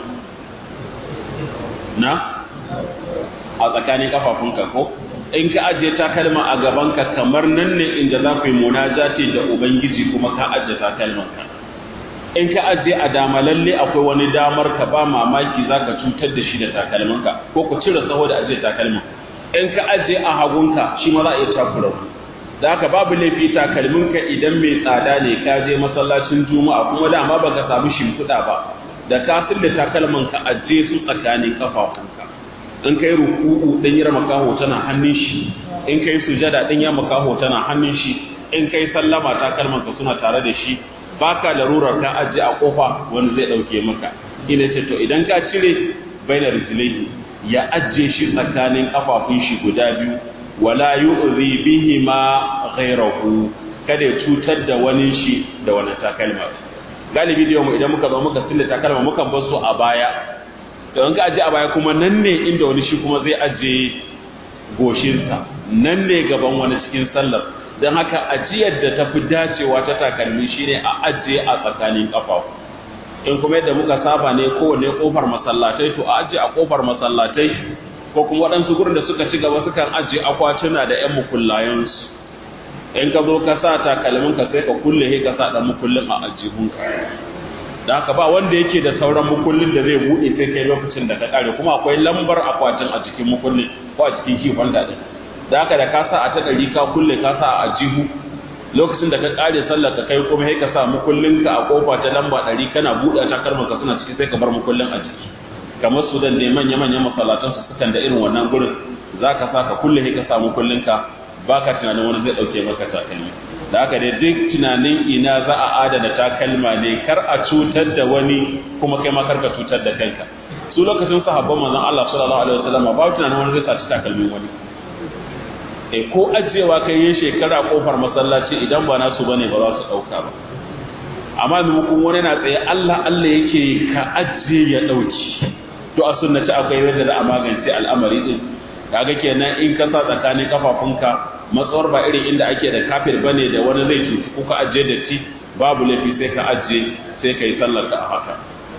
na a tsakanin kafafunka ko in ka aje takalma a gaban ka kamar nan ne inda za ku yi munajati da ubangiji kuma ka aje takalman ka in ka aje a dama lalle akwai wani damar ka ba mamaki za ka cutar da shi da takalminka ko ku cire saho da aje takalmin in ka aje a hagunka shi ma za a iya takura ku da haka babu laifi takalminka idan mai tsada ne ka je masallacin juma'a kuma dama baka samu shimfiɗa ba da ka da takalman ka aje su tsakanin kafafunka in kai ruku'u din yar makaho tana hannun shi in kai sujada din yar makaho tana hannun shi in kai sallama takalman ka suna tare da shi baka larurar ka aje a kofa wani zai dauke maka ina ce to idan ka cire bainar rijlaihi ya aje shi tsakanin kafafun shi guda biyu wala yu'zi bihi ma ghayrahu kada ya cutar da wani shi da wani takalma galibi da mu idan muka zo muka sille takalma muka bar su a baya to in ka aje a baya kuma nan ne inda wani shi kuma zai aje goshinsa nan ne gaban wani cikin sallar don haka ajiyar da ta fi dacewa ta takalmi shine a ajiye a tsakanin ƙafafu in kuma yadda muka saba ne kowane ƙofar masallatai to a ajiye a ƙofar masallatai ko kuma waɗansu gurin da suka ci gaba sukan ajiye akwatuna da 'yan mukullayensu in ka zo ka sa takalmin ka sai ka kulle ka sa ɗan mukullin a ajihunka da haka ba wanda yake da sauran mukullin da zai buɗe sai kai lokacin da ka ƙare kuma akwai lambar akwatin a jikin mukullin ko a cikin kifon daɗin da haka da ka sa a ta ɗari ka kulle ka sa a jihu lokacin da ka ƙare sallar ka kai kuma sai ka sa mukullinka a kofa ta lamba ɗari kana buɗe ta karman ka suna ciki sai ka bar mukullin a jiki kamar su dan dai manya manyan masallatan su sukan da irin wannan gurin za ka sa ka kulle sai ka sa mukullinka ba ka tunanin wani zai ɗauke maka takalmi da haka dai duk tunanin ina za a adana takalma ne kar a cutar da wani kuma kai ma kar ka cutar da kanka su lokacin sahabban manzon Allah sallallahu alaihi wasallam ba tunanin wani zai saci takalmin wani e ko ajiyewa kai yin shekara kofar masallaci idan ba nasu bane ba za su dauka ba amma maimakon wani na tsaye Allah Allah yake ka ajiye ya dauki to a sunnati akwai yadda za a magance al'amari din kaga kenan in ka sa tsakanin kafafunka matsawar ba irin inda ake da kafir bane da wani zai cuci ko ka ajiye da ti babu laifi sai ka ajiye sai ka yi sallar ka a haka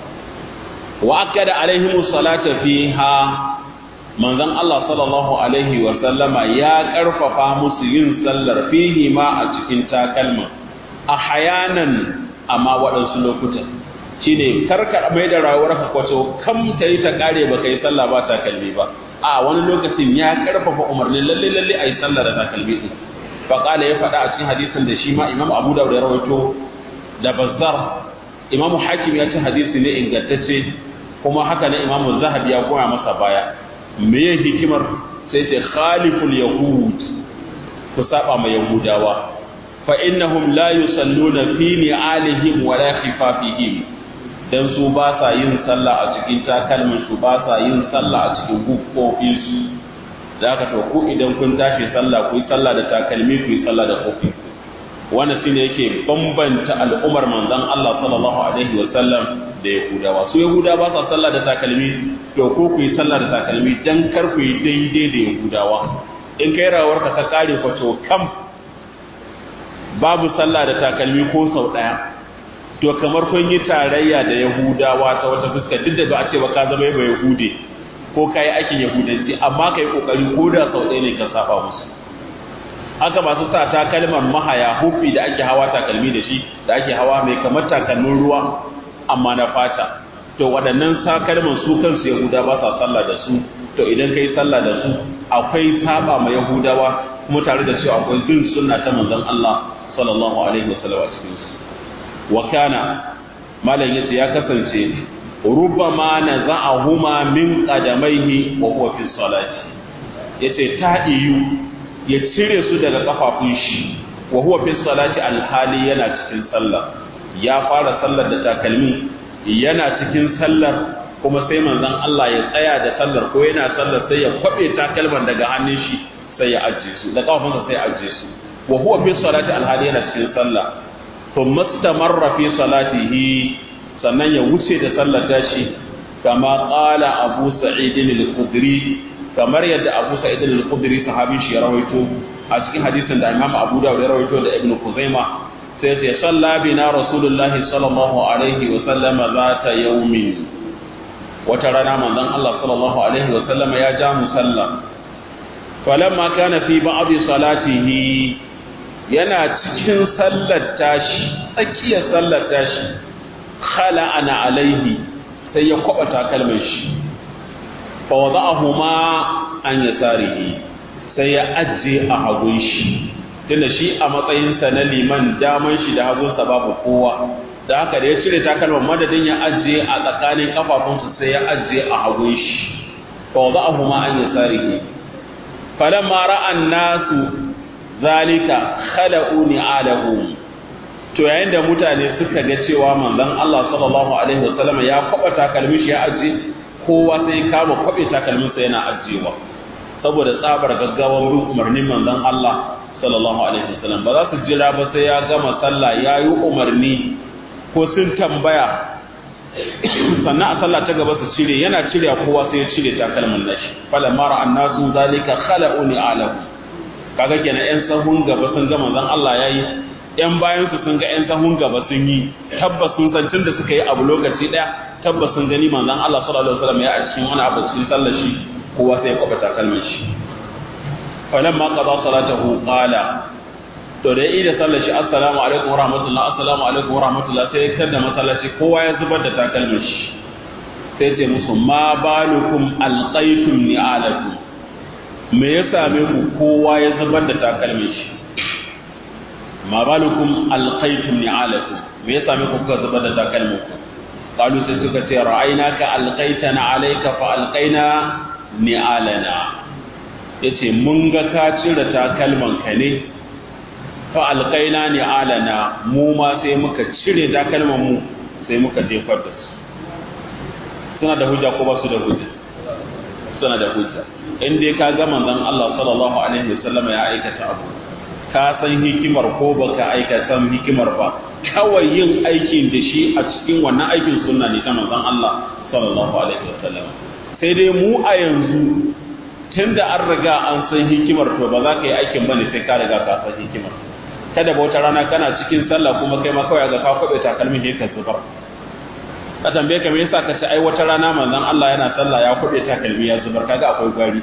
wa akada alaihimu salata fiha manzon Allah sallallahu alaihi wa sallama ya karfafa musu yin sallar fihi ma a cikin takalma a hayanan amma waɗansu lokutan shine karkar mai da rayuwar ka kwato kam ta yi ta kare ba kai sallah ba takalmi ba a wani lokacin ya karfafa umarnin lalle lalle a yi sallah da takalmi din faƙala ya faɗa a cikin hadisin da shi ma imam abu da ya rawaito da bazzar imam hakim ya ci hadisi ne ingantacce kuma haka ne imam zahabi ya goya masa baya meye hikimar sai ce khaliful yahud ku saba ma yahudawa fa innahum la yusalluna fi ni'alihim wa la khifafihim dan su ba sa yin sallah a cikin takalmin su ba sa yin sallah a cikin gufofin su da aka to ku idan kun tashi sallah ku yi sallah da takalmi ku yi sallah da kofi wannan shine yake bambanta al'umar manzon Allah sallallahu alaihi wa sallam da Yahudawa su Yahudawa ba sa sallah da takalmi to ko ku yi sallah da takalmi dan kar ku yi daidai da Yahudawa in kai rawar ka ta kare ku to kam babu sallah da takalmi ko sau daya to kamar kun yi tarayya da Yahudawa ta wata fuska duk da ba a ce ba ka zama ba Yahude ko kai aikin Yahudanci amma kai kokari ko da sau ɗaya ne ka saba musu haka masu sa takalman mahaya hufi da ake hawa takalmi da shi da ake hawa mai kamar takalmin ruwa amma na fata to waɗannan takalman su kansu yahuda ba sa sallah da su to idan kai sallah da su akwai saba ma yahudawa kuma tare da cewa akwai bin sunna ta manzon Allah sallallahu alaihi wasallam a cikin su wa kana malam yace ya kasance rubbama naza'ahuma min qadamaihi wa huwa fi salati yace ta iyu ya cire su daga kafafun shi wa huwa fi salati alhali yana cikin sallah ya fara sallar da takalmi yana cikin sallar kuma sai manzon Allah ya tsaya da sallar ko yana sallar sai ya kwabe takalman daga hannun shi sai ya ajiye su da kafafunsa sai ya ajiye su wa huwa fi salati alhali yana cikin sallah thumma istamarra fi salatihi sannan ya wuce da sallar tashi kama qala abu sa'id al-khudri kamar yadda abu sa'id al-khudri sahabin shi ya rawaito a cikin hadisin da imam abu dawud ya rawaito da ibnu kuzaima sai sai salla bina rasulullahi sallallahu alaihi wa sallama zata yawmin wata rana manzon Allah sallallahu alaihi wa sallama ya ja mu sallah falamma kana fi ba'd salatihi yana cikin sallar tashi tsakiyar sallar tashi khala ana alaihi sai ya kwaba takalmin shi fa wada'ahuma an yasarihi sai ya ajje a hagun shi tunda shi a matsayinsa na liman daman shi da hagunsa babu kowa da haka da ya cire takalman madadin ya ajje a tsakanin kafafunsa sai ya ajje a hagun shi fa wada'ahuma an yasarihi falamma ra'an nasu zalika khala'u ni'alahum to yayin da mutane suka ga cewa manzon Allah sallallahu alaihi wasallam ya kwaba takalmin shi ya aje kowa sai kama kwabe takalmin sa yana ajewa saboda tsabar gaggawan bin umarnin manzon Allah sallallahu alaihi wasallam ba za su jira ba sai ya gama sallah ya yi umarni ko sun tambaya sannan a sallah ta gaba su cire yana cire kowa sai ya cire takalmin nashi falamma ra'an nasu zalika khala'u ni'alahum kaga kenan yan sahun gaba sun ga manzon Allah yayi yan bayan su sun ga yan sahun gaba sun yi tabbas sun san tunda suka yi abu lokaci daya tabbas sun gani manzon Allah sallallahu alaihi wasallam ya a cikin wani abu cikin sallar shi kowa sai ya kwaba takalmin shi falamma qada salatahu qala to da yi da sallar shi assalamu alaikum wa rahmatullah assalamu alaikum wa rahmatullah sai ya kada masallaci kowa ya zubar da takalmin shi sai ce musu ma balukum alqaitum ni'alakum me ya same ku kowa ya zubar da takalmin shi ma balukum alqaitum ni'alakum me ya same ku kuka zubar da takalmin ku qalu sai suka ce ra'aynaka alqaitana alayka fa alqaina ni'alana yace mun ga ka cire takalman ka ne fa alqaina ni'alana mu ma sai muka cire takalman mu sai muka jefar da su suna da hujja ko ba su da hujja suna da hujja in dai ka ga manzon Allah sallallahu alaihi wasallam ya aikata abu ka san hikimar ko baka aikata hikimar ba kawai yin aikin da shi a cikin wannan aikin sunna ne ta manzon Allah sallallahu alaihi wasallam sai dai mu a yanzu tunda an riga an san hikimar to ba za ka yi aikin bane sai ka riga ka san hikimar kada ba wata rana kana cikin sallah kuma kai ma kawai ga ka kwabe takalmin sai ka zubar ka tambaye ka me yasa ka ce ai wata rana manzon Allah yana sallah ya kwabe takalmi ya zubar kaga akwai gwari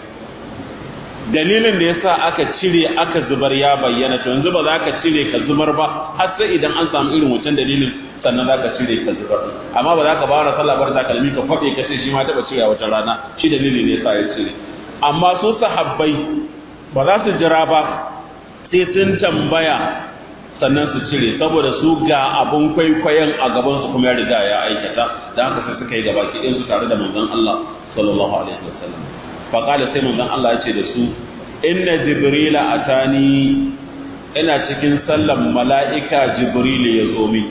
dalilin da yasa aka cire aka zubar ya bayyana to yanzu ba za ka cire ka zubar ba har sai idan an samu irin wancan dalilin sannan za ka cire ka zubar amma ba za ka ba sallah bar takalmi ka kwabe ka ce shi ma taba cire wata rana shi dalilin ne yasa ya cire amma su sahabbai ba za su jira ba sai sun tambaya sannan su cire saboda su ga abun kwaikwayon a gaban su kuma ya riga ya aikata da haka sai suka yi gaba ki su tare da manzon Allah sallallahu alaihi wasallam fa qala sai manzon Allah ya ce da su inna jibrila atani ina cikin sallan mala'ika jibril ya zo min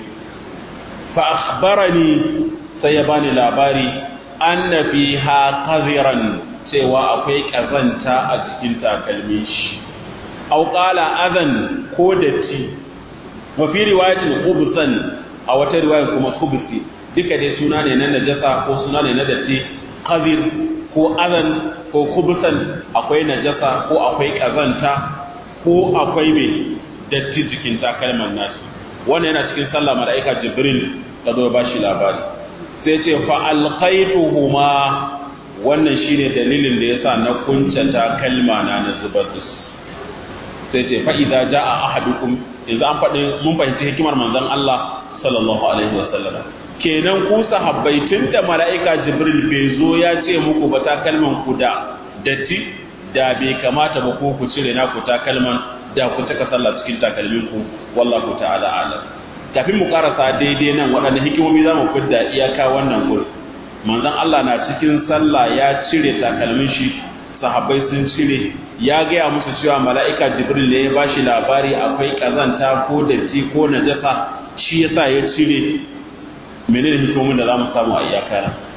fa akhbarani sai ya bani labari anna fiha qadhiran cewa akwai kazanta a cikin takalmin shi au qala adan ko datti wa fi riwayatin khubsan a wata riwaya kuma khubsi duka dai suna ne na najasa ko suna ne na datti qazir ko adan ko khubsan akwai najasa ko akwai kazanta ko akwai me datti jikin takalman nasu wannan yana cikin sallah malaika jibril ta zo ba shi labari sai ce fa alqaituhuma wannan shine dalilin da yasa na kuncata kalma na na zubar da su sai ce fa idza jaa ahadukum yanzu an faɗi mun fahimci hikimar manzon Allah sallallahu alaihi wa sallam kenan ku sahabbai tunda mala'ika jibril bai zo ya ce muku ba ta kalman ku da datti da bai kamata ba ko ku cire na ku ta kalman da ku taka sallah cikin takalmin ku wallahu ta'ala alam kafin mu karasa daidai nan waɗanne hikimomi za mu fidda iyaka wannan gurin manzon Allah na cikin sallah ya cire takalmin shi sahabbai sun cire ya gaya musu cewa mala'ika jibril ne ya ba shi labari akwai ƙazanta ko datti ko najasa shi yasa ya cire menene hikimomin da za mu samu a iyaka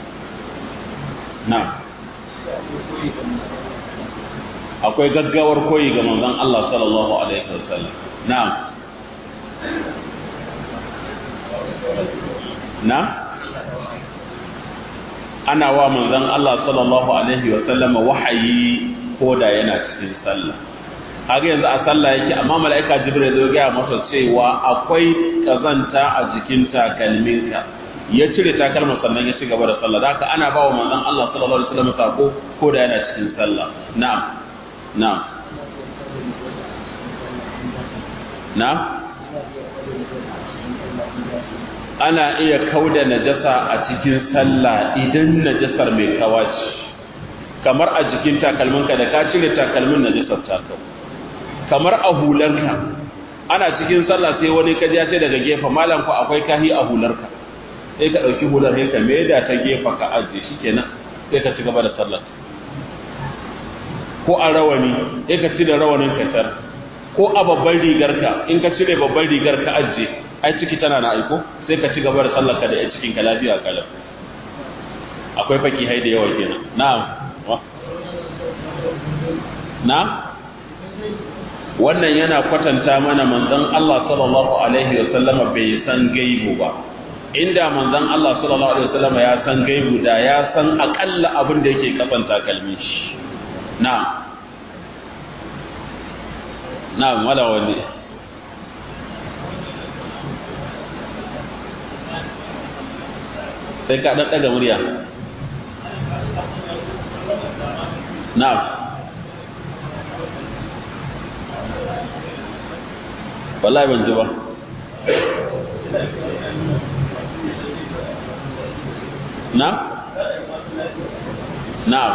na akwai gaggawar koyi ga manzon Allah sallallahu alaihi wasallam na na ana wa manzon Allah sallallahu alaihi wa sallama wahayi ko da yana cikin sallah haka yanzu a sallah yake amma mala'ika jibril zai gaya masa cewa akwai kazanta a jikin takalminka ya cire takalma sannan ya ci gaba da sallah haka ana ba wa manzon Allah sallallahu alaihi wasallam sako ko da yana cikin sallah na'am na'am na'am ana iya kauda najasa a cikin sallah idan najasar mai kawaci kamar a jikin takalminka da ka cire takalmin najasar ta kau kamar a hularka ana cikin sallah sai wani kaji ya ce daga gefe malam ku akwai kahi a hularka sai ka ɗauki hular sai ka maida ta gefa ka ajiye shi kenan sai ka ci gaba da sallar ko a rawani sai ka cire rawanin ka tar ko a babban rigarka in ka cire babban rigar ka ajiye ai ciki tana na aiko sai ka ci gaba da sallar ka da ya cikin ka lafiya kalam akwai faki hai da yawa kenan na'am na wannan yana kwatanta mana manzon Allah sallallahu alaihi wa sallama bai san gaibu ba inda manzon Allah sallallahu alaihi wa sallama ya san gaibu da ya san akalla abin da yake kafanta kalmin shi na na wala wani sai ka dan daga murya na'am wallahi ban ji ba na na'am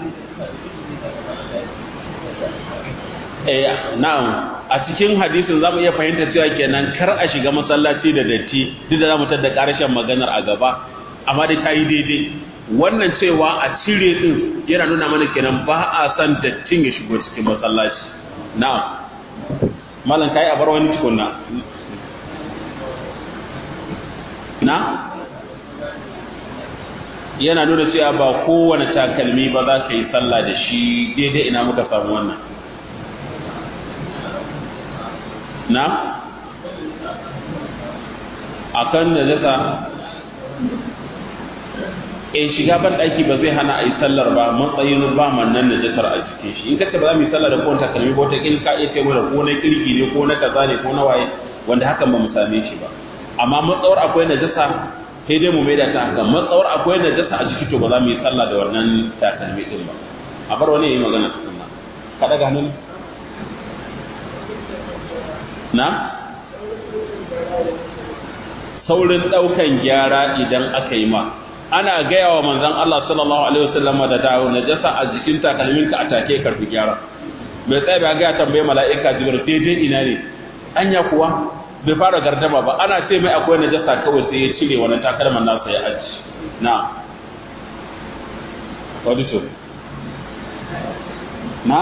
eh na'am a cikin hadisin zamu iya fahimta cewa kenan kar a shiga masallaci da datti duk da zamu tada karshen maganar a gaba amma dai tayi daidai wannan cewa a cire din yana nuna mana kenan ba a san dattin ya shigo cikin masallaci na'am malam kai a bar wani tukunna na yana nuna cewa ba kowane takalmi ba za ka yi sallah da shi daidai ina muka samu wannan na akan da zata in shiga ban daki ba zai hana a yi sallar ba matsayin ba mannan da jasar a cikin shi in kace ba za mu yi sallar da kowane takalmi ba wata kin ka iya kai da ko na kirki ne ko na kaza ne ko na waye wanda hakan ba mu same shi ba amma matsawar akwai najasa sai dai mu maida ta haka matsawar akwai najasa a jiki to ba za mu yi sallah da wannan takalmi din ba a bar wani yayi magana tukunna ka daga hannun na saurin daukan gyara idan aka yi ma ana gaya wa manzon Allah sallallahu alaihi wasallam da dawo najasa a jikin takalminka a take karfi gyara mai tsaye ba ga tambaye mala'ika jibril daidai ina ne anya kuwa bai fara gardama ba ana ce mai akwai najasa kawai sai ya cire wani takalman nasa ya aji na wadito na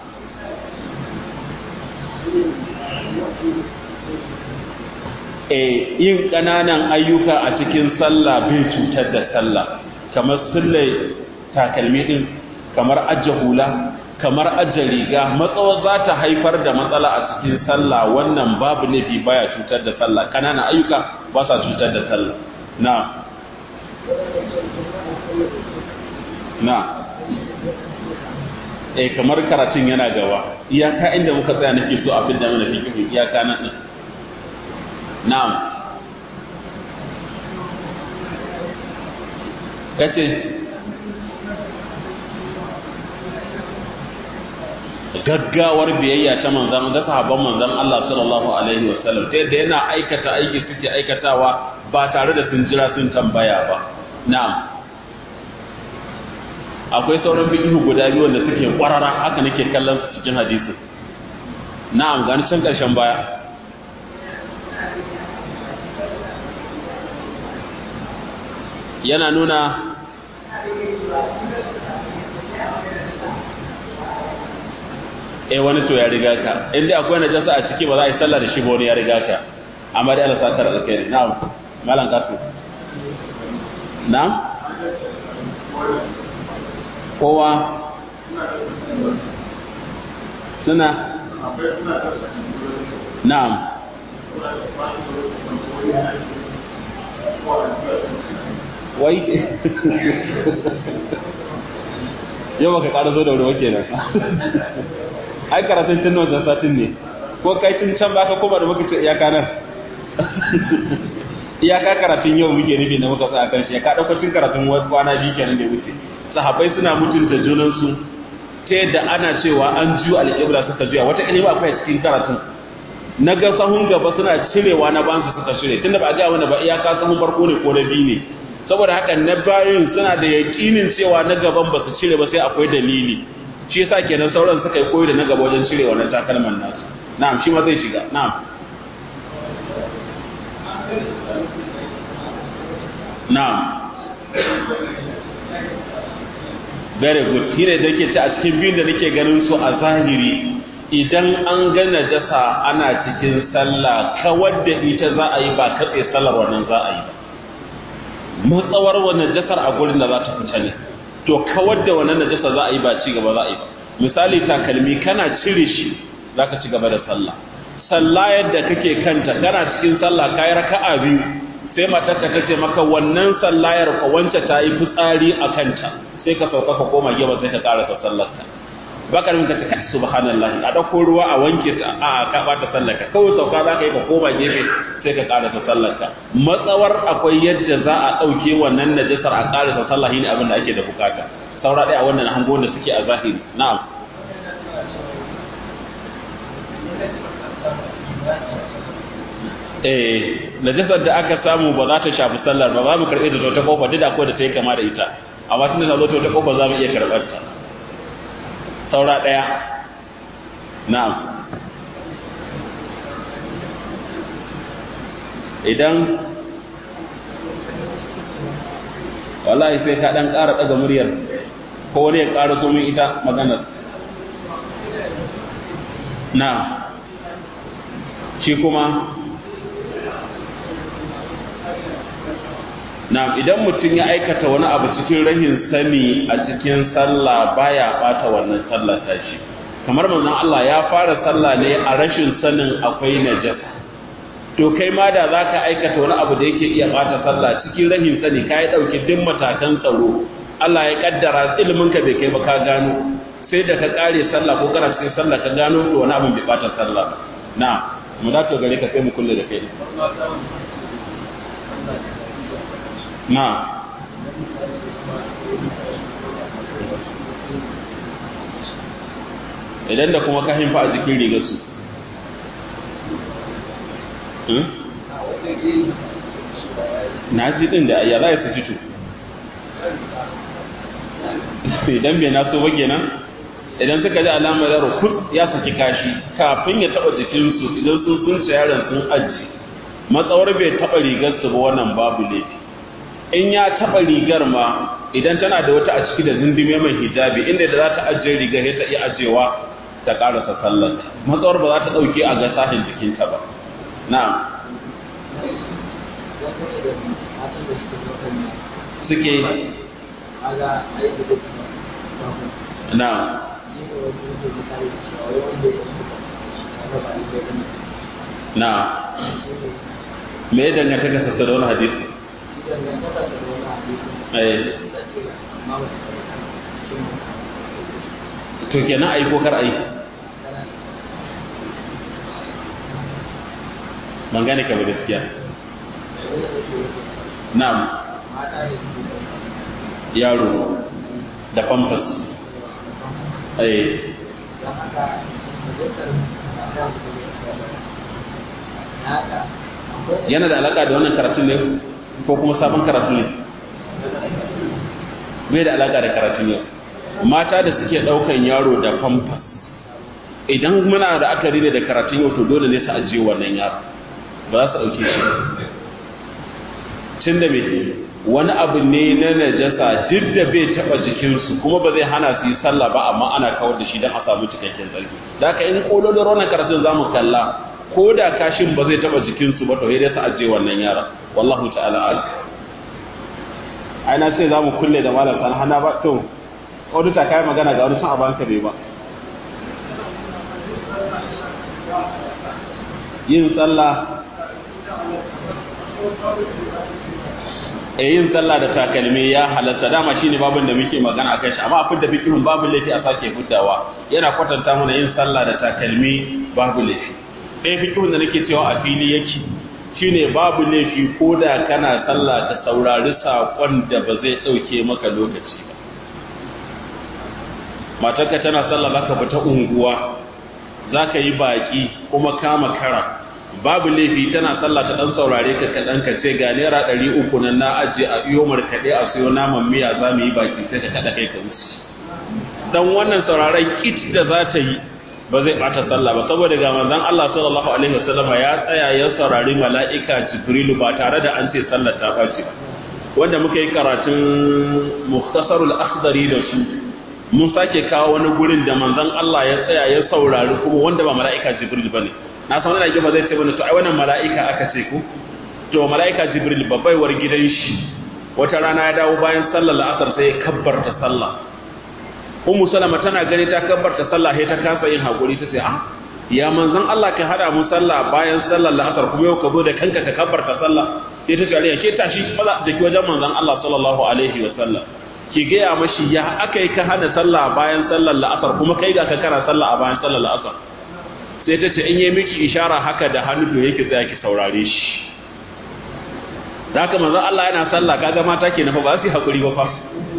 e yin ƙananan ayyuka a cikin sallah bai cutar da sallah kamar sulle takalmi din kamar ajiye hula kamar ajiye riga matsawar za ta haifar da matsala a cikin sallah wannan babu laifi baya cutar da sallah ƙananan ayyuka ba sa cutar da sallah na na eh kamar karatun yana gaba iyaka inda muka tsaya nake so abin da mana fikihu iyaka nan din na'am kace gaggawar biyayya ta manzan da sahabban manzan Allah sallallahu alaihi wa sallam ta yadda yana aikata aiki suke aikatawa ba tare da sun jira sun tambaya ba na'am akwai sauran fiqhu guda biyu wanda suke kwarara haka nake kallon su cikin hadisi na'am gani can karshen baya yana nuna eh wani to ya riga ka in dai akwai najasa a ciki ba za a yi sallah da shi ba wani ya riga ka amma dai Allah sakar alkhairi na'am malam kasu na'am kowa suna na'am wai yau baka ƙara zo da wuri kenan ai karatun tun wancan satin ne ko kai tun can baka koma da muka ce iyaka nan iyaka karatun yau muke nufi na muka tsaya kan shi ka ɗauko cin karatun kwana biyu kenan da wuce sahabbai suna mutunta junansu ta yadda ana cewa an ju alƙibla suka juya wata ilimi akwai cikin karatun na ga sahun gaba suna cirewa na bansu suka shirye tunda ba a ga wani ba iyaka sahun farko ne ko na biyu ne saboda haka na bayan suna da yaƙinin cewa na gaban ba su cire ba sai akwai dalili shi yasa kenan sauran suka yi koyi da na gaba wajen cire wannan takalman nasu na'am shi ma zai shiga na'am na'am very good shi ne da ke ta a cikin biyun da nake ganin su a zahiri idan an ga najasa ana cikin sallah kawar da ita za a yi ba katse sallar wannan za a yi ba matsawar wannan najasar a gurin da za ta fita ne to kawar da wannan najasa za a yi ba ci gaba za a yi ba misali takalmi kana cire shi za ka ci gaba da sallah sallah yadda kake kanta kana cikin sallah kayi raka'a biyu sai matarka ta ce maka wannan sallayar ka wance ta yi fitsari a kanta sai ka sauka ka koma gefe sai ka karasa sallarka baka rin ka ce kai subhanallahi a dauko ruwa a wanke ta a ka bata sallarka kawai sauka za ka yi ka koma gefe sai ka karasa sallarka matsawar akwai yadda za a dauke wannan najasar a karasa sallah ne abin da ake da bukata saura ɗaya a wannan hango da suke a zahiri na'am eh najasar da aka samu ba za ta shafi sallar ba za mu karɓe da ta kofa duk da akwai da ta yi kama da ita amma tun da ta zo ta kofa za mu iya karɓar ta saura ɗaya na'am idan wallahi sai ka ɗan ƙara ɗaga muryar ko wani ya ƙara so min ita maganar na shi kuma na idan mutum ya aikata wani abu cikin rahin sani a cikin sallah baya bata wannan sallah tashi kamar manzon Allah ya fara sallah ne a rashin sanin akwai najasa to kai ma da zaka aikata wani abu da yake iya bata sallah cikin rahin sani kai dauki duk matakan tsaro Allah ya kaddara ilimin ka bai kai ba ka gano sai da ka kare sallah ko kana cikin sallah ka gano to wani abu bai bata sallah na mu da to gare ka sai mu kulle da kai na idan da kuma ka himfa a jikin rigarsu na ji din da ya za su fito idan bai naso ba kenan idan suka ji alamar yaro kun ya saki kashi kafin ya taba jikinsu idan sun sun yaron sun aji matsawar bai taba rigarsu ba wannan babu laifi in ya taba rigar ma idan tana da wata a ciki da zindime mai hijabi inda da za ta ajiye rigar ya ta iya ajewa ta karasa sallar matsawar ba za ta dauke a ga sahin jikinta ba na'am suke na'am na'am me ya danganta ka sassa da wani hadisi to kenan ayi ko kar ayi ban gane ka ba gaskiya na'am yaro da pampas eh yana da alaka da wannan karatun ne ko kuma sabon karatu ne bai da alaka da karatun yau mata da suke daukan yaro da famfa idan muna da akari ne da karatun yau to dole ne su ajiye wannan yaro ba za su dauke shi tun da mai wani abu ne na najasa duk da bai taba jikinsu kuma ba zai hana su yi sallah ba amma ana kawar da shi don a samu cikakken tsarki da haka in kololin wannan karatun za mu kalla ko da kashin ba zai taba jikinsu ba to sai dai su ajiye wannan yara wallahu ta'ala ala ai na ce za mu kulle da malam san hana ba to wani ta kai magana ga wani sun abanka bai ba yin sallah yin sallah da takalmi ya halatta dama shine babin da muke magana akan shi amma a da fikihun babu laifi a sake fitawa yana kwatanta mana yin sallah da takalmi babu laifi ɗaya fikihun da nake cewa a fili yake shine babu laifi ko da kana sallah ka saurari saƙon da ba zai ɗauke maka lokaci ba matarka tana sallah zaka fita unguwa zaka yi baƙi kuma kama kara babu laifi tana sallah ta dan saurare ka kaɗan ka ce ga naira ɗari uku nan na ajiye a iyo markaɗe a siyo naman miya za mu yi baki sai ka kaɗa kai ka wuce dan wannan sauraren kit da za ta yi ba zai ɓata sallah ba saboda ga manzon Allah sallallahu alaihi wasallam ya tsaya ya saurari mala'ika Jibrilu ba tare da an ce sallar ta ɓaci ba wanda muka yi karatun mukhtasarul akhdari da su mun sake kawo wani gurin da manzon Allah ya tsaya ya saurari kuma wanda ba mala'ika Jibril bane na san wani ba zai ce bane to ai wannan mala'ika aka ce ko to mala'ika Jibril babbaiwar gidan shi wata rana ya dawo bayan sallar la'asar sai ya kabbarta sallah Ummu Salama tana gani ta kabbarta sallah sai ta kasa yin hakuri ta ce ah ya manzon Allah ka hada mu sallah bayan sallar la'asar kuma yau ka zo da kanka ka kabbarta sallah sai ta ce aliya ke tashi maza da ki wajen manzon Allah sallallahu alaihi wa sallam ki gaya mashi ya aka yi ka hana sallah bayan sallar la'asar kuma kai ga ka kana sallah a bayan sallar la'asar sai ta ce in yi miki ishara haka da hannu to yake tsaya ki saurare shi da haka manzo Allah yana sallah kaga mata ke nafa ba su hakuri ba fa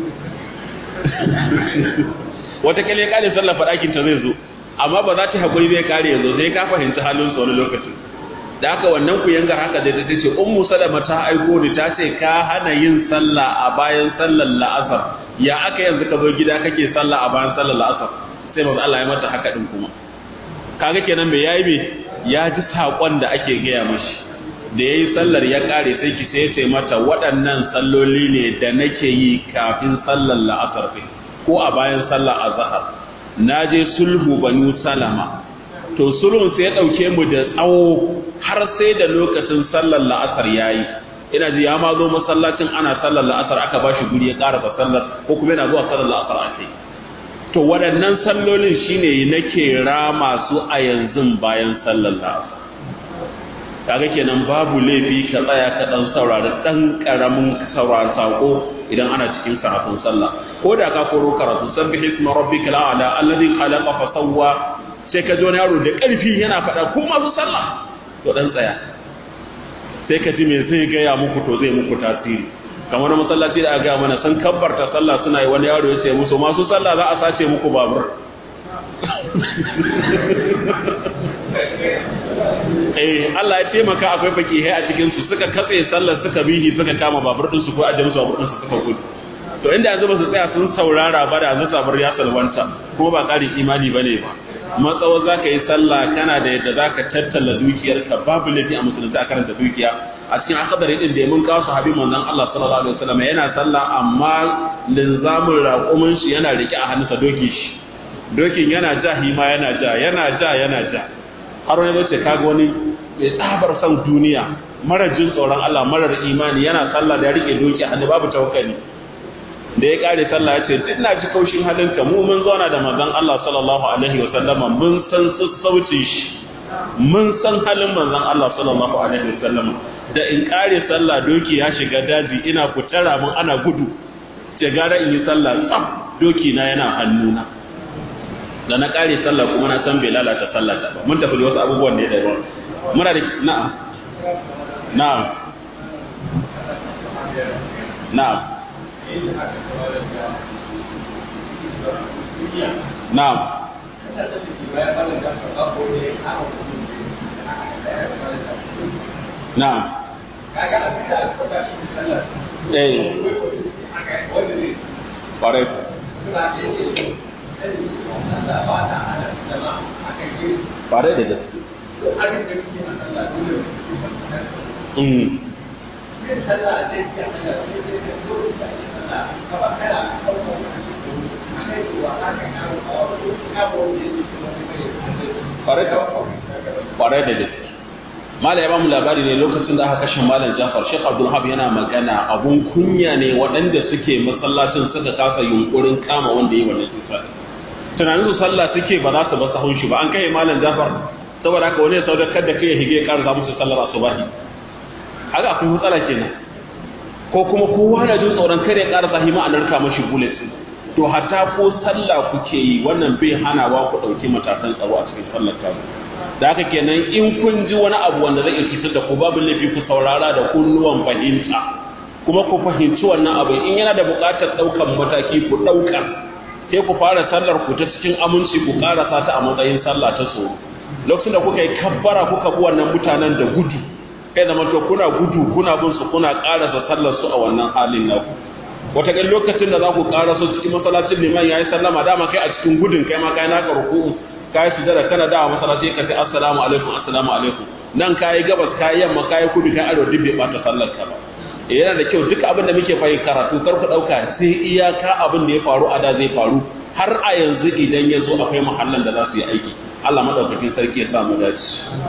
wata kale kale sallah fadakin ta zai zo amma ba za ta hakuri bai kare yanzu sai ka fahimci halin su wani lokaci da haka wannan ku yangar haka da ta ce ummu salama ta aiko ni ta ce ka hana yin sallah a bayan sallar la'asar ya aka yanzu ka zo gida kake sallah a bayan sallar la'asar sai manzo Allah ya mata haka din kuma kaga kenan me yayi me ya ji sakon da ake gaya mashi da yayi sallar ya kare sai ki sai sai mata waɗannan salloli ne da nake yi kafin sallar la'asar kai ko a bayan sallar azhar naje sulhu banu salama to sulhun sai ya dauke mu da tsawo har sai da lokacin sallar la'asar yayi ina ji ya ma zo masallacin ana sallar la'asar aka bashi guri ya karasa sallar ko kuma yana zuwa sallar la'asar a kai to waɗannan sallolin shine nake rama su a yanzu bayan sallar la'asar kaga kenan babu laifi ka tsaya ka dan saurari dan karamin saurari sako idan ana cikin karatun sallah ko da ka koro karatu sabbihi isma rabbikal a'la alladhi khalaqa fa sawwa sai ka ji wani yaro da ƙarfi yana faɗa ko masu sallah to dan tsaya sai ka ji me zai gaya muku to zai muku tasiri kamar na masallaci da aka gaya mana san kabbarta sallah suna yi wani yaro ya ce musu masu sallah za a sace muku babur eh Allah ya taimaka akwai fakihai a cikin su suka katse sallar suka bihi suka kama babur din su ko aje musu babur din su suka gudu to inda yanzu ba su tsaya sun saurara ba da yanzu sabar ya salwanta ko ba ƙarin imani bane ba matsawar za ka yi sallah kana da yadda za ka tattala dukiyarka babu laifi a musulunci a karanta dukiya a cikin akadari din da mun kawo sahabi manzon Allah sallallahu alaihi wasallam yana sallah amma linzamin raƙumin shi yana rike a hannunsa dokin shi dokin yana ja hima yana ja yana ja yana ja har wani zai ce kaga wani mai tsabar son duniya mara jin tsoron Allah marar imani yana sallah da ya rike doki a hannu babu tawakkali da ya kare sallah ya ce duk na ji kaushin halinka mu mun zauna da manzon Allah sallallahu alaihi wa sallama mun san sassaucin shi mun san halin manzon Allah sallallahu alaihi wa sallama da in kare sallah doki ya shiga daji ina fitara mun ana gudu ce gara in yi sallah tsaf doki na yana hannuna da na kare sallah kuma na san bai lalata sallah ta ba mun tafi da wasu abubuwan ne da yawa muna da na'am na'am na'am Na'am. Na'am. Eh. Ƙwarai. Ƙwarai da gaske. Mm. kwarai da gaske mala ya bamu labari ne lokacin da aka kashe malam jafar shek abdulhab yana magana abun kunya ne waɗanda suke masallacin suka kasa yunkurin kama wanda yi wannan kisa tunanin su sallah suke ba za su ba sahun shi ba an kai malam jafar saboda haka wani ya saudar da kai ya hige ya ƙara musu sallar asubahi haka akwai matsala kenan ko kuma kowa na jin tsoron kare ƙara zahima a narka mashi bullet to hatta ko sallah kuke yi wannan bai hanawa ku ɗauki matakan tsaro a cikin sallar ta da haka kenan in kun ji wani abu wanda zai iya cutar da ku babu laifi ku saurara da kunnuwan fahimta kuma ku fahimci wannan abu in yana da buƙatar ɗaukan mataki ku ɗauka sai ku fara sallar ku ta cikin aminci ku ƙarasa ta a matsayin sallah ta tsoro lokacin da kuka yi kabbara kuka bi wannan mutanen da gudu kai zama to kuna gudu kuna bin su kuna ƙarasa sallar su a wannan halin naku wataƙil lokacin da za ku ƙaraso cikin masallacin liman ya yi sallama dama kai a cikin gudun kai ma kai naka ruku'u ka yi sujada kana dawa masallaci ka ce assalamu alaikum assalamu alaikum nan ka yi gabas ka yi yamma ka yi kudu ka arewa duk bai ɓata sallar ka ba eh yana da kyau duk abin da muke fahimta karatu kar ku ɗauka sai iyaka abin da ya faru a da zai faru har a yanzu idan ya zo akwai mahallan da za su yi aiki Allah madaukakin sarki ya samu dace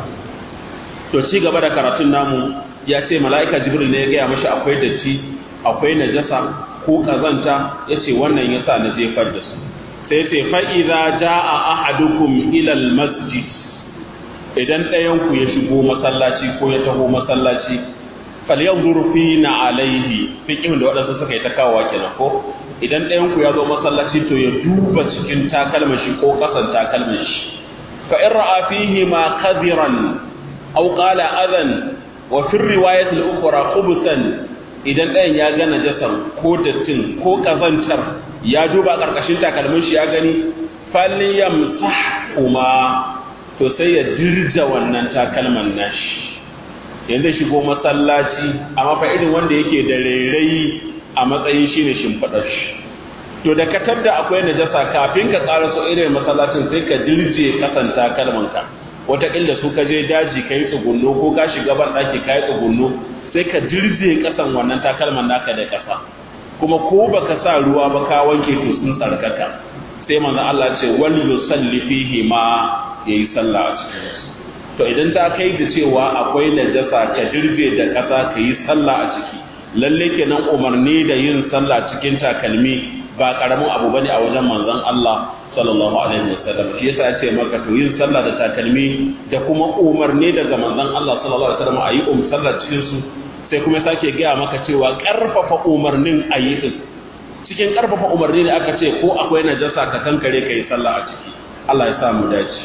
to ci gaba da karatun namu ya ce mala'ika jibril ne ya gaya mashi akwai datti akwai najasa ko kazanta ya ce wannan ya sa na jefar da su sai ce fa'iza ja a ahadukum ilal masjid idan ɗayanku ya shigo masallaci ko ya taho masallaci falyan zurfi na alaihi fiƙin da waɗansu suka yi ta kawowa kenan ko idan ɗayanku ya zo masallaci to ya duba cikin takalman shi ko ƙasan takalman shi fa in ra'a fihi ma kadiran aw qala adan wa fi riwayat al-ukhra khubsan idan ɗayan ya ga najasan ko dattin ko kazantar ya duba karkashin takalmin shi ya gani falyamsah kuma to sai ya dirja wannan takalman nashi yanzu shigo masallaci amma fa irin wanda yake da rairayi a matsayin shine shimfidar shi to da ka tadda akwai najasa kafin ka ƙara so irin masallacin sai ka dirje kasan takalman ka wataƙila su ka je daji ka yi tsugunno ko ka shiga ban ɗaki ka yi tsugunno sai ka dirje kasan wannan takalman naka da ƙasa kuma ko baka sa ruwa ba ka wanke to sun tsarkaka sai manzo Allah ce wal yusalli fihi ma yayi sallah a cikin to idan ta kai da cewa akwai najasa ka dirje da ƙasa ka yi sallah a ciki lalle kenan umarni da yin sallah cikin takalmi ba karamin abu bane a wajen manzon Allah sallallahu alaihi wasallam shi yasa yace maka to yin sallah da takalmi da kuma umarni daga manzon Allah sallallahu alaihi wasallam ayi um sallah cikin su sai kuma sake gaya maka cewa karfafa umarnin ayi din cikin karfafa umarni ne aka ce ko akwai najasa ka kankare kai sallah a ciki Allah ya sa mu dace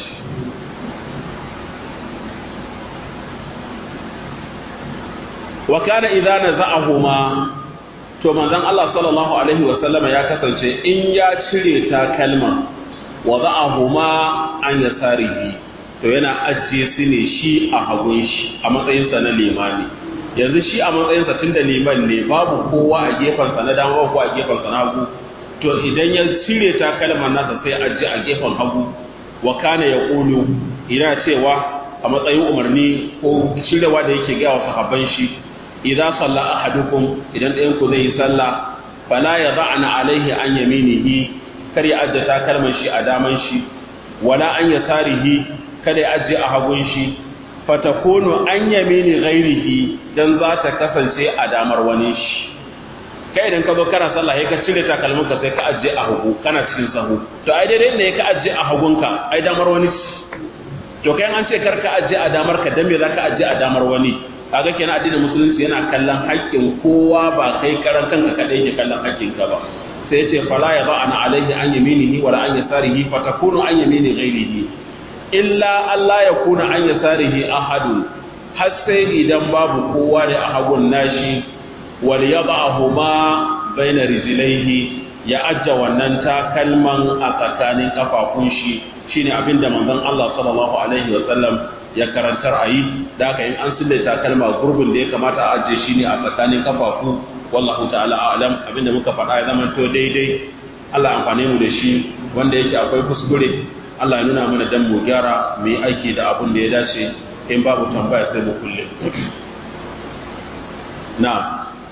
wa kana idza naza'ahuma to manzon Allah sallallahu alaihi wa sallama ya kasance in ya cire takalma wa za'ahuma an yasarihi to yana ajiye su ne shi a hagun shi a matsayin sa na limani yanzu shi a matsayin sa tunda liman ne babu kowa a gefen sa na dama babu kowa a gefen sa na hagu to idan ya cire takalman nasa sai ajiye a gefen hagu wa kana yaqulu ina cewa a matsayin umarni ko cirewa da yake ga wa sahabban shi idza salla ahadukum idan ɗayan ku zai yi sallah fala yad'ana alaihi an yaminihi kar ya ajje takalman shi a daman shi wala an yasarihi kada ya ajje a hagun shi fatakunu an yamini ghairihi dan za ta kasance a damar wani shi kai idan ka zo kana sallah sai ka cire takalmin ka sai ka ajje a hagu kana cikin sahu to ai daidai ne ka ajje a hagunka ai damar wani to kai an ce kar ka ajje a damar ka dan me za ka ajje a damar wani kaga kenan addinin musulunci yana kallon haƙƙin kowa ba kai karan kanka kadai ke kallon haƙƙin ka ba sai ce fala ya ba ana alaihi an yaminihi wala an yasarihi fa takunu an yamini ghairihi illa Allah ya kuna an yasarihi ahadun har sai idan babu kowa da a hagun nashi wal yad'ahuma baina rijlaihi ya ajja wannan takalman a tsakanin kafafun shi shine abinda manzon Allah sallallahu alaihi wa sallam ya karantar a yi da aka yin an sulle takalma gurbin da ya kamata a ajiye shi ne a tsakanin kafafu wallahu ta'ala a'lam abinda muka faɗa ya zama to daidai Allah amfane mu da shi wanda yake akwai kuskure Allah ya nuna mana dan mu gyara mu yi aiki da abin da ya dace in babu tambaya sai mu kulle na'am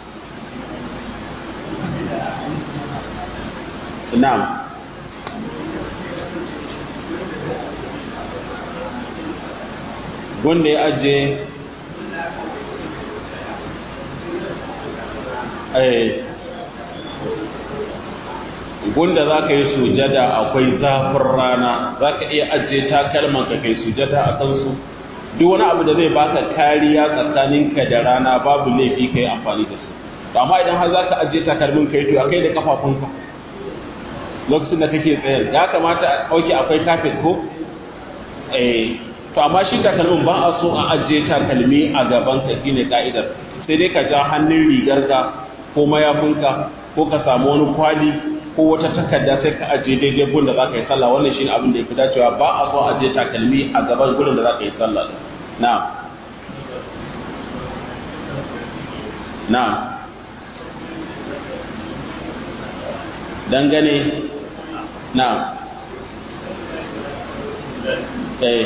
na'am wanda ya ajiye gunda za ka yi sujada akwai zafin rana za ka iya ajiye takalman ka kai sujada a kansu duk wani abu da zai baka kariya tsakaninka da rana babu laifi ka yi amfani da su amma idan har za ka ajiye takalmin kai to kai da kafafunka lokacin da kake tsaye ya kamata a ɗauke akwai kafet ko eh to amma shi takalmin ba a so a ajiye takalmi a gaban ka shine ka'idar sai dai ka ja hannun rigarka ko mayafinka ko ka samu wani kwali ko wata takarda sai ka ajiye daidai gun da za ka yi sallah wannan shine abin da ya fi dacewa ba a so a ajiye takalmi a gaban gurin da za ka yi sallah na na dangane na eh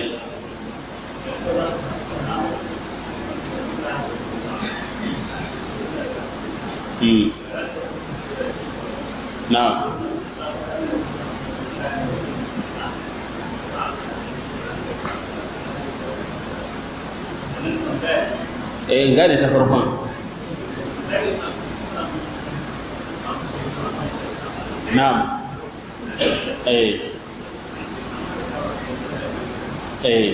Hmm. Na. Eh, gane ta farkon. Na'am. Eh. Eh.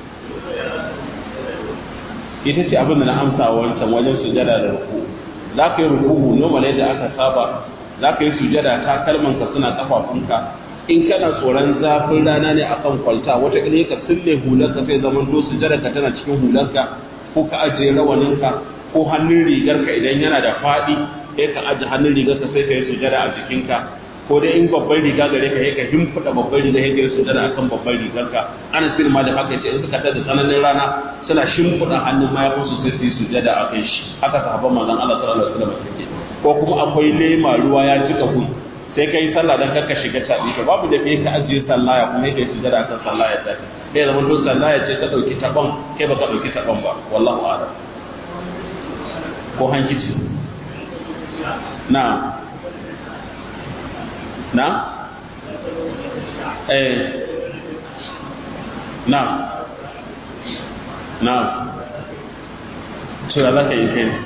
Ita ce abin da na amsa wancan wajen sujada da ruku. Za ka yi ruku normal yadda aka saba za ka yi sujada ta kalmanka suna kafafunka in kana tsoron zafin rana ne akan kwalta wata kile ka sille hularka sai zaman to sujada ka tana cikin hularka ko ka ajiye rawaninka ko hannun rigarka idan yana da faɗi sai ka ajiye hannun rigarka sai ka yi sujada a jikinka ko dai in babban riga gare ka ka himfuda babban riga sai ka yi sujada akan babban rigarka ana sirri ma da haka ce in suka tada tsananin rana suna shimfiɗa hannun mayafinsu sai su yi sujada a kan shi haka sahabban manzon Allah sallallahu alaihi wasallam suke ko kuma akwai lema ruwa ya cika gun sai kai sallah dan karka shiga tabi to babu da kai ka ajiye sallah ya kuma kai sujada kan sallah ya tafi sai zaman to sallah ya ce ka dauki taban kai baka dauki taban ba wallahu a'lam ko hankici na na eh na na to ya zaka yi kai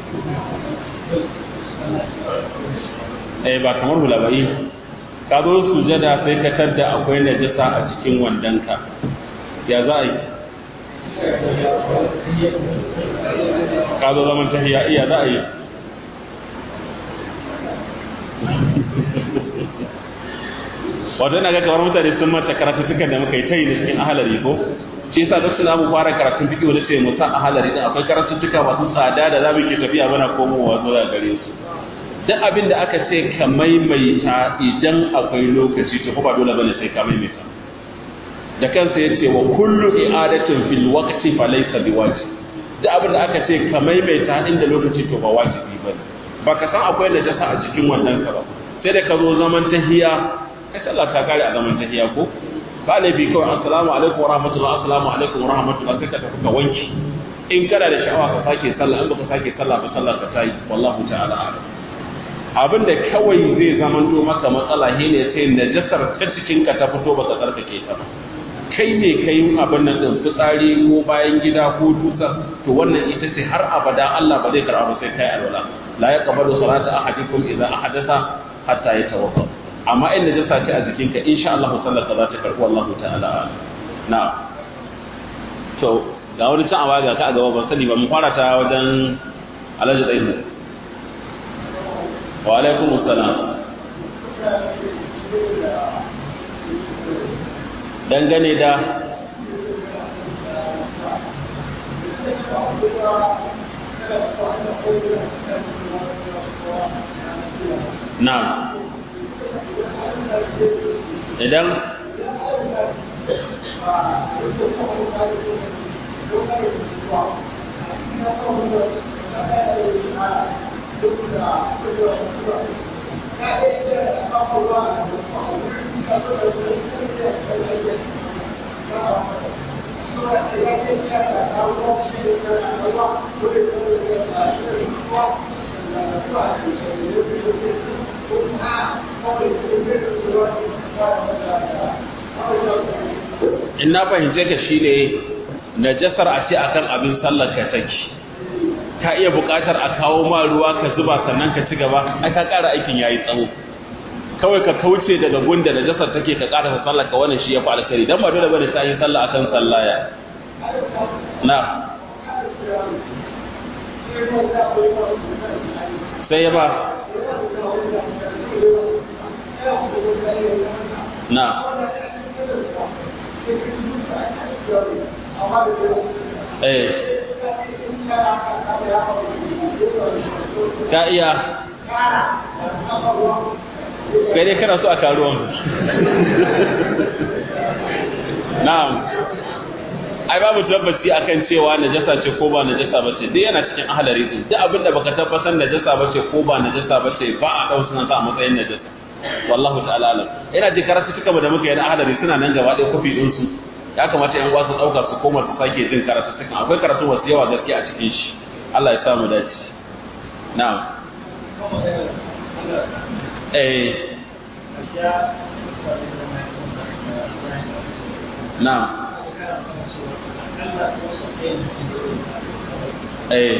eh ba kamar hula ba ka zo sujada sai ka tadda akwai najasa a cikin wandonka ya za a yi ka zo zaman tahiya iya za a yi wato ina ga kamar mutane sun mata karatuttukan da muka yi ta yi da cikin ahalari ko shi yasa duk suna mu fara karatun fiƙi wani sai mu sa ahalari din akwai karatuttuka masu tsada da za mu ke tafiya mana komowa zuwa gare su duk abin da aka ce ka maimaita idan akwai lokaci to ba dole bane sai ka maimaita da kansa ya ce wa kullu i'adatin fil waqti fa laysa biwajib duk abin da aka ce ka maimaita inda lokaci to ba wajibi bane baka san akwai najasa a cikin wannan ka ba sai da ka zo zaman tahiya kai sallah ta kare a zaman tahiya ko ba laifi kawai assalamu alaikum wa rahmatullah assalamu alaikum wa rahmatullah sai ka tafi ka wanki in kana da sha'awa ka sake sallah in baka sake sallah ba sallah ka tayi wallahu ta'ala a'lam abin da kawai zai zamanto maka matsala shi ne sai najasar ta cikin ka ta fito baka tsarkake ta ba kai ne kai abin nan din fitsari ko bayan gida ko dusar to wannan ita ce har abada Allah ba zai karɓa ba sai kai alwala la yaqbalu salata ahadikum idza ahadatha hatta yatawadda amma in najasa ce a jikin ka insha Allah sallar ka za ta karɓi wallahu ta'ala na to ga wani can awa ga ka a gaba ban sani ba mu fara ta wajen alhaji ɗaya wa alaikum assalam dangane da na idan in na fahimce ka shi ne najasar a ce akan abin sallar ka take ka iya buƙatar a kawo ma ruwa ka zuba sannan ka ci gaba ai ka ƙara aikin yayi tsawo kawai ka kauce daga gunda najasar take ka ƙara sallar ka wannan shi ya fi alkhairi dan ba dole bane sai yin sallah akan sallaya na sai ya ba na eh ka iya kai dai kana so a karuwan na'am ai babu tabbaci akan cewa najasa ce ko ba najasa ba ce duk yana cikin ahalari din duk abinda baka tabbatar najasa ba ce ko ba najasa ba ce ba a dau sunan sa a matsayin najasa wallahu ta'ala alam ina ji karatu suka da muka yi na ahalari suna nan gaba ɗaya kofi din su ya kamata yan uwa su dauka su koma su sake jin karatu sukan akwai karatu wasu yawa gaskiya a cikin shi Allah ya sa mu dace na'am eh na'am eh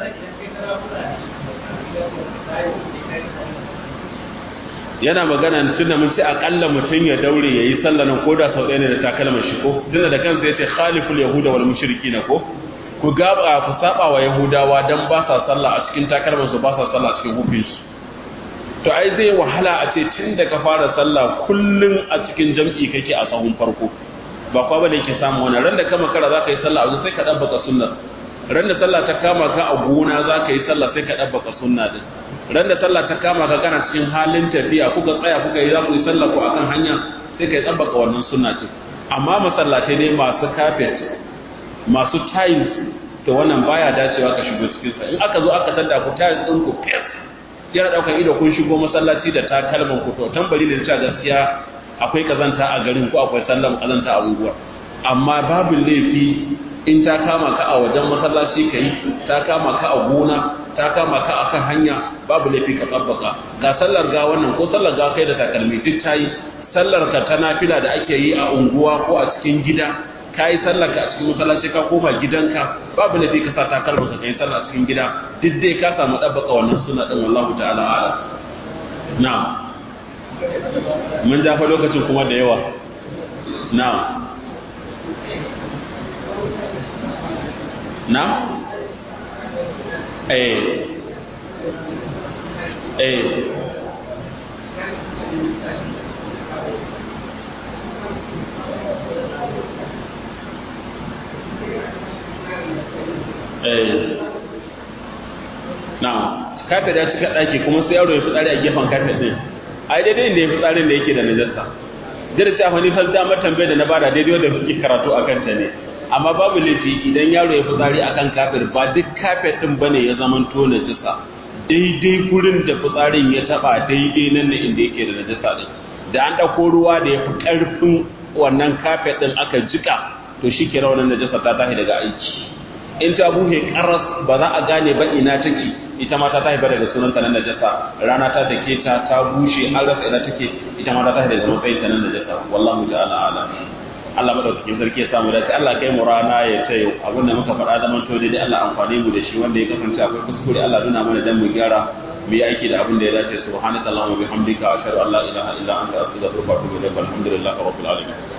yana magana tunda mun ce akalla mutum ya daure yayi sallah nan koda sau ɗaya ne da takalman shi ko tunda da kansa yace khaliful yahuda wal mushrikin ko ku gaba ku saba wa yahudawa dan ba sa sallah a cikin takalman su ba sa sallah a cikin hufin su to ai zai wahala a ce tun da ka fara sallah kullun a cikin jam'i kake a sahun farko ba kwa bane ke samu wannan ran da ka makara za ka yi sallah a sai ka dabbaka sunna ran da sallah ta kama ka a gona za ka yi sallah sai ka dabbaka sunna din ran da sallah ta kama ka kana cikin halin tafiya kuka tsaya kuka yi za ku yi sallah ko akan hanya sai ka yi dabbaka wannan sunna din amma masallatai ne masu carpet masu tiles to wannan baya dacewa ka shigo cikin sa in aka zo aka tada ku tiles din ku fes yana daukan ido kun shigo masallaci da takalman ku to tambari ne cewa gaskiya akwai kazanta a garin ko akwai sallan kazanta a unguwar amma babu laifi in ta kama ka a wajen masallaci ka yi ta kama ka a gona ta kama ka a kan hanya babu laifi ka tsabbaka ga sallar ga wannan ko sallar ga kai da takalmi duk ta yi sallar ka ta nafila da ake yi a unguwa ko a cikin gida ka yi sallar ka a cikin masallaci ka koma gidanka babu laifi ka sa takalma ka kai sallar a cikin gida duk dai ka samu tsabbaka wannan suna din wallahu ta'ala ala na'am mun jafa lokacin kuma da yawa na na eh eh eh na kafet ya cika ɗaki kuma sai yaro ya fi tsari a gefen kafet ɗin ai daidai da ya fi tsarin da yake da najasa jira ta wani fal damar tambayar da na bada daidai wanda kuke karatu a kanta ne amma babu laifi idan yaro ya fi tsari akan kafet ba duk kafet ɗin bane ya zaman to najasa daidai gurin da fitsarin ya taba daidai nan ne inda yake da najasa ɗin da an ɗauko ruwa da ya fi ƙarfin wannan kafet ɗin aka jika to shi ke raunin najasa ta tashi daga aiki in ta buhe karas ba za a gane ba ina take ita ma ta tafi daga sunanta nan najasa rana ta take ta ta bushe an rasa ina take ita ma ta tafi daga matsayin ta nan najasa wallahu ta'ala ala Allah madaukakin sarki ya samu dace Allah kai mu rana ya ce abin da muka faɗa zaman to dai Allah amfani mu da shi wanda ya kasance akwai kuskure Allah nuna mana dan mu gyara mu yi aiki da abin da ya dace subhanakallahumma bihamdika ashhadu an la ilaha illa anta astaghfiruka wa atubu ilaik alhamdulillahi rabbil alamin